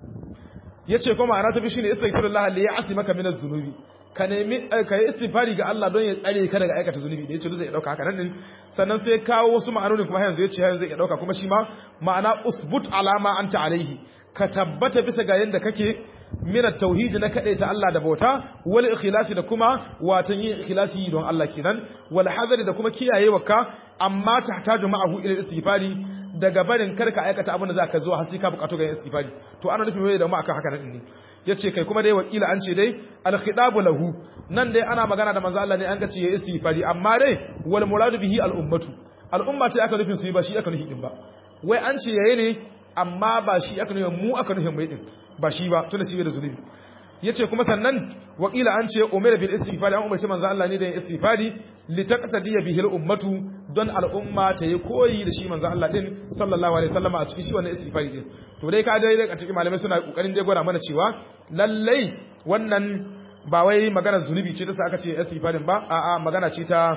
yace kuma ma'ana ta bi shine istighfirullah li ya'simaka min az-zunubi ka nemi ka yi istighfari ga Allah don ya tsare ka daga aikata zunubi da yace zai dauka haka nan din sannan sai kawo wasu ma'anoni kuma yanzu yace yanzu zai dauka kuma shi ma ma'ana usbut alama anta alaihi ka tabbata bisa ga yanda kake min at-tauhid na ta Allah da bauta wal ikhlasi da kuma watan yin ikhlasi don Allah kenan wal hadari da kuma kiyayewa ka amma tahtaju ma'ahu ila istighfari daga barin karka aikata abin da za ka zo har sai ka bukatu ga istighfari to ana nufin wai da mu akan haka nan ne yace kai kuma dai wakila an ce dai al khitabu lahu nan dai ana magana da manzo Allah ne an ga ce ya istighfari amma dai wal muradu bihi al ummatu al umma ce aka nufin su yi ba shi aka nufi din ba wai an ce yayi ne amma ba shi aka nufin mu aka nufin mai din ba shi ba tunda shi bai da zunubi yace kuma sannan wakila an ce umar bil istighfari an umarci manzo Allah ne da istighfari li taqtadiya bihi al ummatu don al umma ta yi koyi da shi manzo Allah din sallallahu alaihi wasallam a cikin shi wannan istighfari din to dai ka dai a cikin malamai suna kokarin dai gwada mana cewa lallai wannan ba wai magana zunubi ce ta sa aka ce istighfarin ba a'a magana ce ta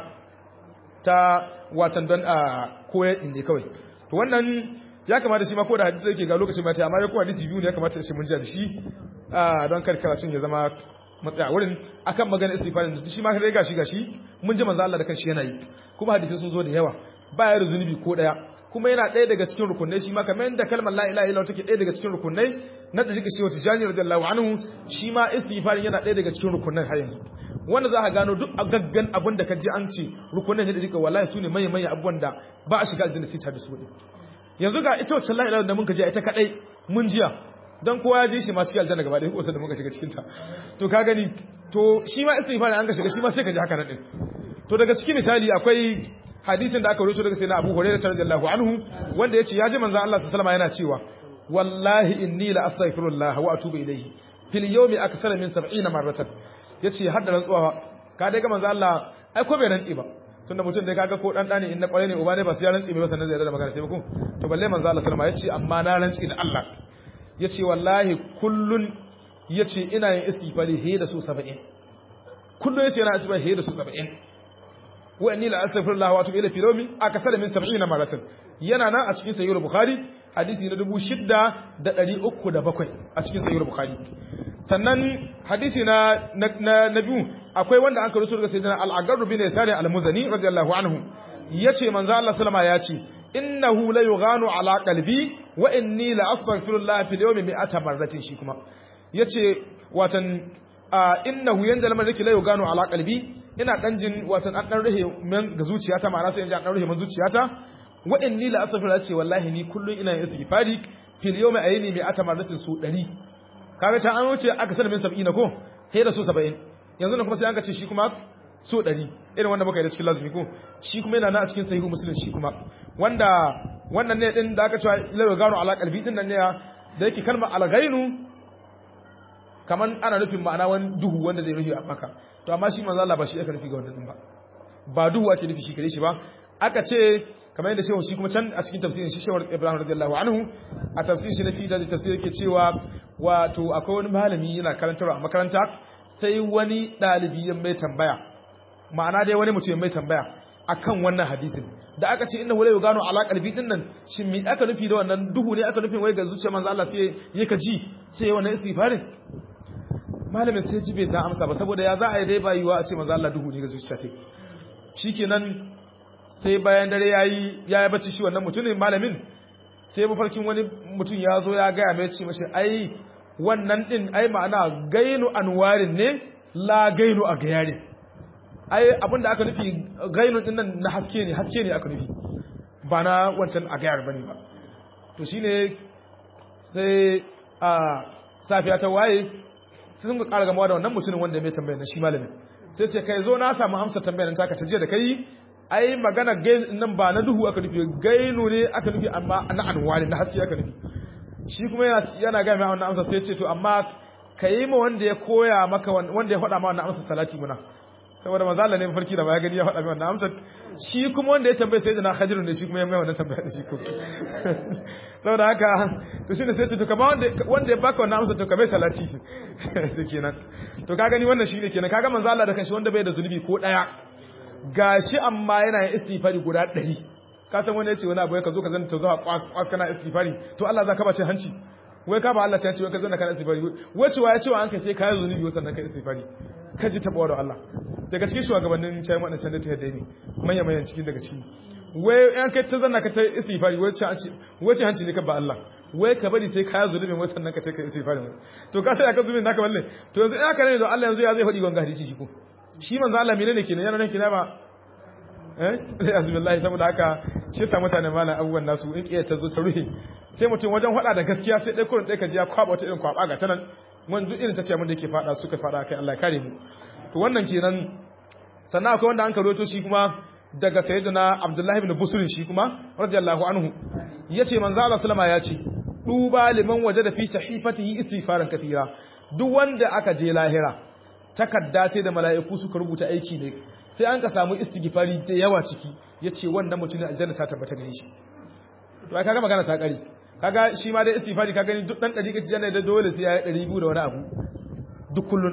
ta watan don a koyar din ne kawai to wannan ya kamata shi ma ko da hadisi yake ga lokacin ba ta amma ko hadisi biyu ne ya kamata shi mun ji da shi don kar karatun ya zama matsaya wurin akan magana istighfarin da shi ma kai gashi gashi mun ji manzo Allah da kanshi yana yi kuma hadisi sun zo da yawa ba ya da zunubi ko daya kuma yana ɗaya daga cikin rukunai shi ma kamar yadda kalmar la ilaha illallah take ɗaya daga cikin rukunai na da shi wata jani radiyallahu anhu shi ma istighfarin yana ɗaya daga cikin rukunan har yanzu wanda za ka gano duk gaggan abin da ka ji an ce rukunan ne da duka wallahi su ne manya manya abubuwan da ba a shiga aljanna sai ta da su yanzu ga ita wacce la ilaha da mun ka ji ita kadai mun jiya dan kowa ya ji shi ma cikin aljanna gaba ɗaya ko da muka shiga cikin ta to ka gani to shi ma istighfar an ka shiga shi ma sai ka ji haka nan din to daga cikin misali akwai hadisin da aka rubuto daga sayyidina Abu Hurairah radiyallahu anhu wanda yace ya ji manzon Allah sallallahu alaihi yana cewa wallahi inni la astaghfirullah wa atubu ilayhi fil yawmi akthara min 70 marratan yace har da rantsuwa ka dai ga manzon Allah ai ko bai rantsi ba tunda mutum dai kaga ko dan dani in na kware ne uba ne ba sai ya rantsi ba sannan zai da magana sai ko to balle manzon Allah sallallahu alaihi yace amma na rantsi da Allah yace wallahi kullun yace ina yin istighfari he da su 70 kullun yace ina istighfari he da su 70 wa inni la astaghfirullah wa atubu ilayhi fi yawmi akthara min 70 maratan yana nan a cikin sahih bukhari hadisi na 6307 a cikin sahih bukhari sannan hadisi na na biyu akwai wanda an karuto daga sayyidina al-agarr bin yasari al-muzani radiyallahu anhu yace manzo Allah sallama yace innahu la yughanu ala qalbi wa inni la astaghfirullah fi yawmi mi'ata marratin shi kuma yace watan innahu yanda lamar yake la yughanu ala qalbi ina dan jin watan an dan rahe men ga zuciyata ma'ana sai in ji an dan rahe men zuciyata wa inni la astaghfirullah ce wallahi ni kullun ina yin istighfari fil yawmi ayni mi'ata marratin su 100 kaga ta an wuce aka sanar min 70 ko sai da su 70 yanzu ne kuma sai an ga ce shi kuma su 100 irin wanda muka yi da cikin lazumi ko shi kuma yana na a cikin sahihu muslim shi kuma wanda wannan ne din da aka cewa la gano ala qalbi din nan ne da yake kalmar alghainu kaman ana nufin ma'ana wani duhu wanda zai rufe a maka to amma shi manzo Allah ba shi aka nufi ga wannan din ba ba duhu ake nufi shi kare shi ba aka ce kamar yadda shehu shi kuma can a cikin tafsirin shi shewar Ibrahim radiyallahu anhu a tafsirin shi na fi da tafsir yake cewa wato akwai wani malami yana karantarwa a makaranta sai wani dalibi ya mai tambaya ma'ana dai wani mutum ya mai tambaya akan wannan hadisin da aka ce inna wala yugano ala qalbi din nan shin me aka nufi da wannan duhu ne aka nufin wai ga zuciyar manzo Allah sai yake ji sai wannan istighfarin malamin sai ji bai san amsa ba saboda ya za a yi dai ba yiwa a ce manzo Allah duhu ne ga zuciya sai shikenan sai bayan dare yayi yayi bacci shi wannan mutumin malamin sai mafarkin wani mutum ya zo ya gaya mai ce mashi ai wannan din ai ma'ana gainu anwarin ne la gainu a gayarin ai abinda aka nufi gainun din nan na haske ne haske ne aka nufi ba na wancan a gayar bane ba to shine sai a safiya ta waye sun ga ƙara gamawa da wannan mutumin wanda mai tambayar na shi malamin sai ce kai zo na samu amsa tambayar taka ta jiya da kai ai magana gain nan ba na duhu aka nufi gainu ne aka nufi amma na anwani na haske aka nufi shi kuma yana yana ga mai wannan amsa sai ce to amma kai ma wanda ya koya maka wanda ya faɗa ma wannan amsa salati muna saboda manzo Allah ne farki da ba ya gani ya faɗa mai wannan amsar shi kuma wanda ya tambaye sai jina Khadiru ne shi kuma ya mai wannan tambaya da shi ko saboda haka to shine sai ce to kamar wanda wanda ya baka wannan amsar to kamar salati to kenan to ka gani wannan shine kenan kaga manzo Allah da kanshi wanda bai da zunubi ko daya gashi amma yana yin istighfari guda 100 ka san wanda yace wani abu ya ka zo ka zanta to zuwa kwas kwas kana istighfari to Allah za ka bace hanci wai ka ba Allah ta ce wai ka zanna kana istighfari wai cewa ya ce wa an kai sai kai zunubi wasan nan kai istighfari ka ji taɓa da Allah daga cikin shugabannin cayi waɗanda can da ta yadda ne manya manyan cikin daga ciki wai yan kai ta zanna ka ta istighfari wace hanci ne ka ba Allah wai ka bari sai kaya zulumin wai sannan ka ta kai istighfari to ka sai aka zulumin naka balle to yanzu ina kare ne da Allah yanzu ya zai faɗi gonga hadisi shi ko shi manzo Allah menene kenan yana nan kina ba eh azubillahi saboda haka shi sa mutane malam abubuwan nasu in kiyar ta zo ta ruhe sai mutum wajen faɗa da gaskiya sai dai kurin dai ka ji ya kwaba wata irin kwaba ga tanan wanda duk irin ta ce mun da yake fada suka fada kai Allah kare mu to wannan kenan sannan akwai wanda an karoto shi kuma daga sayyidina Abdullah ibn Busr shi kuma radiyallahu anhu yace manzo Allah sallama ya ce duba liman wajada fi sahifatihi istighfaran katira duk wanda aka je lahira takadda ce da mala'iku suka rubuta aiki ne sai an ka samu istighfari da yawa ciki yace wannan mutumin aljanna ta tabbata gare shi to ai kaga magana ta kare kaga shi ma dai istighfari ka gani duk dan dari kace yana da dole sai ya yi 200 da wani abu duk kullun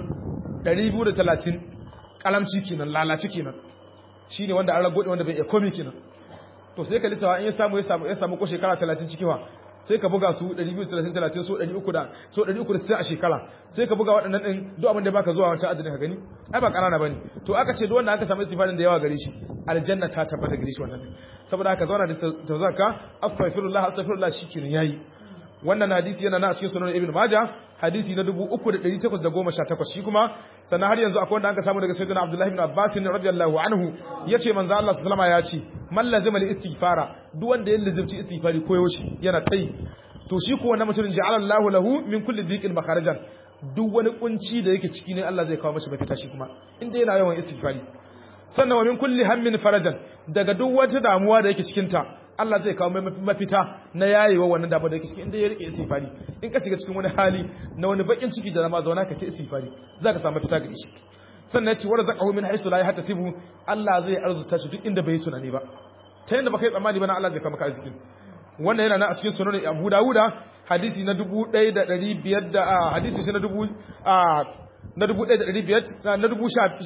230 kalamci kenan lalaci kenan shine wanda an rago wanda bai iya komi kenan to sai ka lissawa in ya samu ya samu ya samu ko shekara 30 cikiwa sai ka buga su 230 30 so 300 da so 360 a shekara sai ka buga waɗannan din duk abin da baka zuwa wancan adadin ka gani ai ba kanana bane to aka ce duk wanda aka samu istighfarin da yawa gare shi aljanna ta tabbata gare shi wannan saboda haka zauna da tawzaka astaghfirullah astaghfirullah shikenan yayi wannan hadisi yana na cikin sunan ibn majah hadisi na 3818 shi kuma sannan har yanzu akwai wanda aka samu daga sayyidina abdullahi ibn abbas radiyallahu anhu yace manzo Allah sallallahu alaihi wasallam ya ce man lazima li istighfara duk wanda ya lazimci istighfari koyo shi yana tai to shi ko wannan mutumin ja'ala Allahu lahu min kulli dhiqin makharajan duk wani kunci da yake ciki ne Allah zai kawo masa mafita shi kuma inda yana yawan istighfari sannan wa min kulli hammin farajan daga duk wata damuwa da yake cikin ta Allah zai kawo mafita na yayewa wannan damuwa da yake cikin inda ya rike istighfari in ka shiga cikin wani hali na wani bakin ciki da zama zauna ka ce istighfari zaka samu mafita ga shi sannan ya ce wa razaqahu min haythu la yahtasibu Allah zai arzuta shi duk inda bai tunani ba ta yanda baka yi tsammani ba na Allah zai kawo maka arzikin wannan yana nan a cikin sunan Abu Dawuda hadisi na 1500 da hadisi shi na 1000 na 1500 na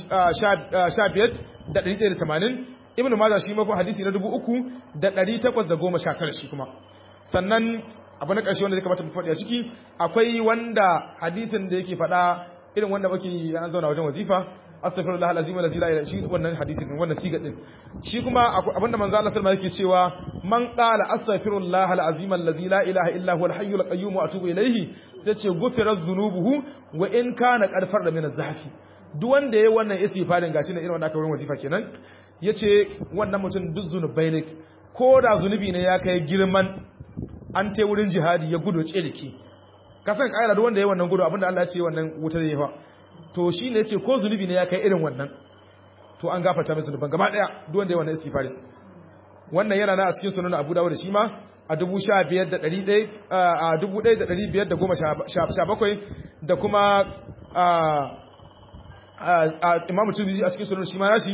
1500 da 180 Ibn Majah shi ma ko hadisi na 3819 shi kuma sannan abu na ƙarshe wanda zai kamata mu faɗi a ciki akwai wanda hadisin da yake faɗa irin wanda muke an zauna wajen wazifa astaghfirullah alazim alladhi la ilaha illa wannan hadisi din wannan siga din shi kuma abinda manzo Allah sallallahu alaihi yake cewa man qala astaghfirullah alazim alladhi la ilaha illa huwa alhayyul qayyum wa atubu ilayhi sai ce gufira dhunubuhu wa in kana qarfar da min az-zahfi duk wanda yayi wannan istighfarin gashi ne irin wanda aka wurin wazifa kenan yace wannan mutum duk zunubai ne ko da zunubi ne ya kai girman an te wurin jihadi ya gudu ce dake kasan kaira duk wanda yayi wannan gudu abinda Allah ya ce wannan wuta zai fa to shi ne ce ko zunubi ne ya kai irin wannan to an gafarta mai zunuban gaba daya duk wanda ya wannan istighfari wannan yana na a cikin sunan Abu Dawud shi ma a 15,517 da kuma imamu turmizi a cikin sunan shi ma nashi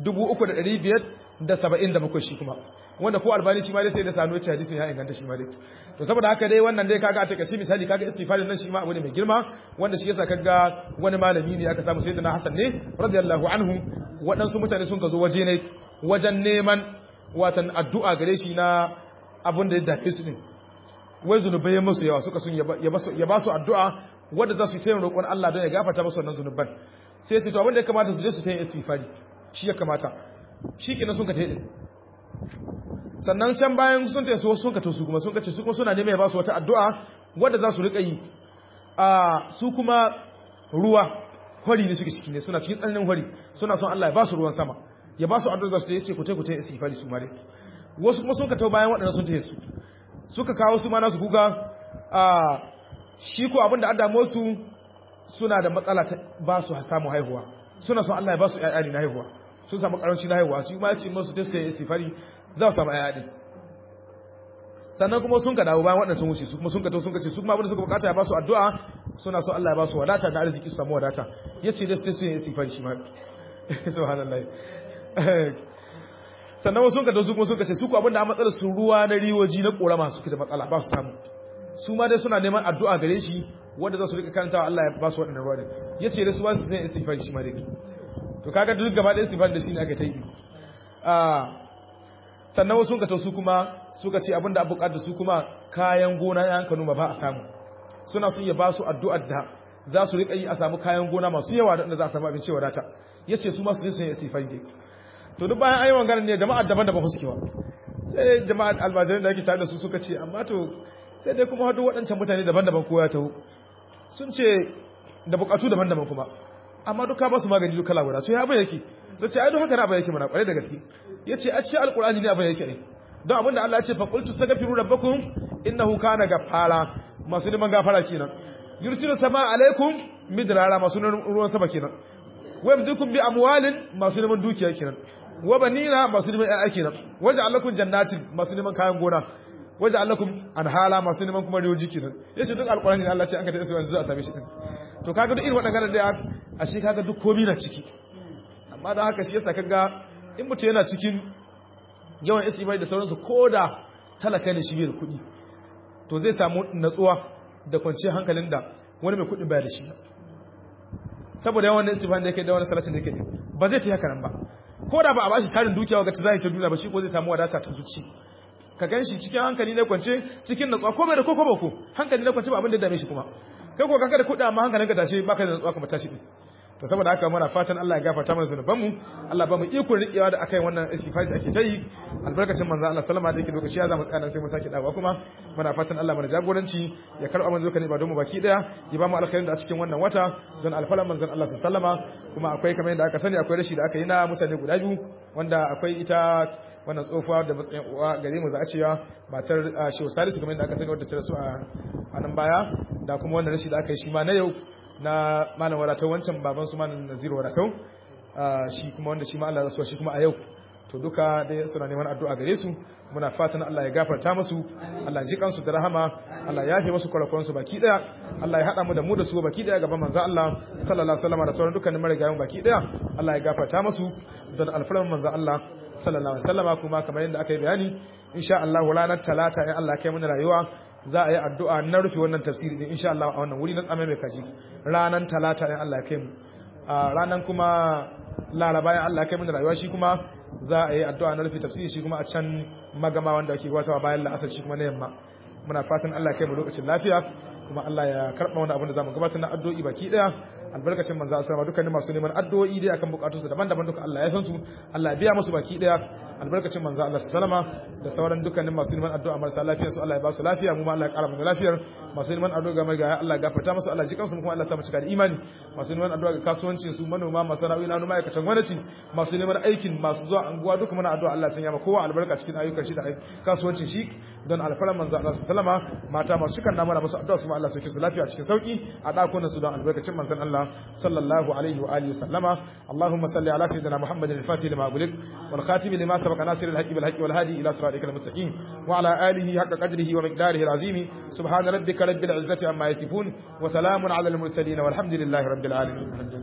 3,577 shi kuma wanda ko albani shi ma dai sai da sanu ce hadisin ya inganta shi ma dai to saboda haka dai wannan dai kaga a takaice misali kaga istighfarin nan shi ma abu ne mai girma wanda shi yasa kaga wani malami ne aka samu sayyidina Hassan ne radiyallahu anhu waɗansu mutane sun ka zo waje ne wajen neman watan addu'a gare shi na abin da ya dafe su din wai zunubai ya musu yawa suka sun ya ba su addu'a wanda za su yi tayin roƙon Allah don ya gafarta musu wannan zunuban sai su to abin da ya kamata su je su tayin istighfari shi ya kamata shi kenan sun ka tayi sannan can bayan sun tayi su sun ka to su kuma sun ka ce su kuma suna neman ya ba su wata addu'a wanda za su riƙa yi a su kuma ruwa hori ne suke ciki ne suna cikin tsananin hori suna son Allah ya ba su ruwan sama ya ba su addu'a za su yi ce ku tai ku tai istighfari su mare wasu kuma sun ka tawo bayan waɗannan sun tayi su suka kawo su ma nasu kuka a shi ko abin da adamo su suna da matsala ta ba su samu haihuwa suna son Allah ya ba su ƴaƴa na haihuwa sun samu karanci na haihuwa su ma ya ce musu ta su yi istighfari za su samu ƴaƴa din sannan kuma sun ka dawo bayan waɗanda sun wuce su kuma sun ka to sun ka ce su kuma abin da suka bukata ya ba su addu'a suna so Allah ya ba su wadata da arziki su samu wadata yace dai sai su yi istighfari shi ma subhanallah sannan wasu sun ka to su kuma sun ka ce su ko abin da a matsalar su ruwa na riwoji na korama su da matsala ba su samu su ma dai suna neman addu'a gare shi wanda za su rika karantawa Allah ya ba su waɗannan ruwa din yace dai su ba su yi istighfari shi ma dai to kaga duk gaba ɗaya istighfari da shi ne aka ta yi sannan wasu ka su kuma suka ce abinda abu da su kuma kayan gona ya hanka noma ba a samu suna sun ya ba su addu'ar da za su riƙa yi a samu kayan gona masu yawa da za a samu abinci wadata ya ce su masu ne sun yi istifari dai to duk bayan ayyuan ganin ne jama'a daban-daban su kewa sai jama'a almajirin da ake tare da su suka ce amma to sai dai kuma hadu waɗancan mutane daban-daban ko ya taho sun ce da buƙatu daban-daban kuma amma duka ba su magani duka labura to ya abin yake sai ce ai don haka na abin yake mana kwarai da gaske yace a cikin alqur'ani ne abin yake ne don abinda Allah ya ce fa qultu astaghfiru rabbakum innahu kana ghaffara masu neman gafara kenan yursilu sama alaikum midrara masu ruwan sama kenan wa yamdikum bi amwalin masu neman dukiya kenan wa banina masu neman ƴaƴa kenan waja'al lakum jannatin masu neman kayan gona waja'al lakum anhala masu neman kuma riyoji kenan yace duk alqur'ani ne Allah ya ce an ka tafi yanzu a same shi din to kaga duk irin waɗannan da ashe kaga duk komai na ciki amma da haka shi yasa kaga in mutum yana cikin yawan istighfar da sauransu ko da talaka ne shi bai da kuɗi to zai samu natsuwa da kwanciyar hankalin da wani mai kuɗi baya da shi saboda yawan istighfar da yake da wani salatin da yake ba zai ta haka nan ba ko da ba a bashi tarin dukiya ga ta zai ta duniya ba shi ko zai samu wadata ta zuci ka gan shi cikin hankali na kwance cikin natsuwa ko bai da koko ba ko hankali na kwance ba abin da dame shi kuma kai ko kanka da kuɗi amma hankalinka tashi baka da natsuwa kuma tashi din to saboda haka muna fatan Allah ya gafarta mana zunuban mu Allah ba mu iko rikewa da akai wannan istighfar da ake ta yi albarkacin manzo Allah sallama da yake lokaci ya zama tsana sai mu sake dawo kuma muna fatan Allah mana jagoranci ya karba mana dukkan ibadun mu baki daya ya ba mu alkhairin da a cikin wannan wata don alfalan manzon Allah sallama kuma akwai kamar yadda aka sani akwai rashi da aka yi na mutane guda biyu wanda akwai ita wannan tsofuwa da matsayin uwa gare mu za a cewa matar Shehu Salisu kamar yadda aka sani wadda ta rasu a nan baya da kuma wannan rashi da aka yi shi ma na yau na malam wadatau wancan baban su malam naziru wadatau shi kuma wanda shi ma Allah rasuwa shi kuma a yau to duka dai suna neman addu'a gare su muna fatan Allah ya gafarta musu Allah ya ji kansu da rahama Allah ya yafe musu kwarakwan su baki daya Allah ya hada mu da mu da su baki daya gaban manzo Allah sallallahu alaihi wasallam da sauran dukkanin marigayen baki daya Allah ya gafarta musu don alfarman manzo Allah sallallahu alaihi wasallam kuma kamar yadda aka yi bayani insha Allah ranar talata in Allah ya kai mana rayuwa za a yi addu'a na rufe wannan tafsiri din insha Allah a wannan wuri na tsame mai kaji ranan talata in Allah ya kai mu ranan kuma laraba in Allah ya kai mu da rayuwa shi kuma za a yi addu'a na rufe tafsiri shi kuma a can magama wanda ake gwatawa bayan la'asar shi kuma na yamma muna fatan Allah ya kai mu lokacin lafiya kuma Allah ya karɓa wani abin da zamu gabatar na addu'o'i baki daya albarkacin manzo Allah dukkanin masu neman addu'o'i dai akan bukatunsu daban-daban duka Allah ya san su Allah ya biya musu baki daya albarkacin manzo Allah sallama da sauran dukkanin masu neman addu'a marasa lafiya su Allah ya ba su lafiya mu ma Allah ya kara mu lafiyar masu neman addu'a ga mai ga Allah ya gafarta musu Allah ji kansu kuma Allah ya sa mu cika da imani masu neman addu'a ga kasuwancin su manoma masana'o'i na ma'aikatan gwamnati masu neman aikin masu zuwa anguwa duka muna addu'a Allah ya sanya ma kowa albarka cikin ayyukan shi da kasuwancin shi don alfaran manzo Allah sallama mata masu kan namara musu addu'a su ma Allah sauke su lafiya cikin sauki a dakunan su don albarkacin manzon Allah sallallahu alaihi wa alihi sallama Allahumma salli ala sayyidina Muhammadin al-fatih lima ughliq wal khatim lima sabaqa nasir al-haqqi bil haqqi wal hadi ila siratikal mustaqim wa ala alihi haqqa qadrihi wa miqdarihi al-azim subhana rabbika rabbil izzati amma yasifun wa salamun ala al-mursalin walhamdulillahi rabbil alamin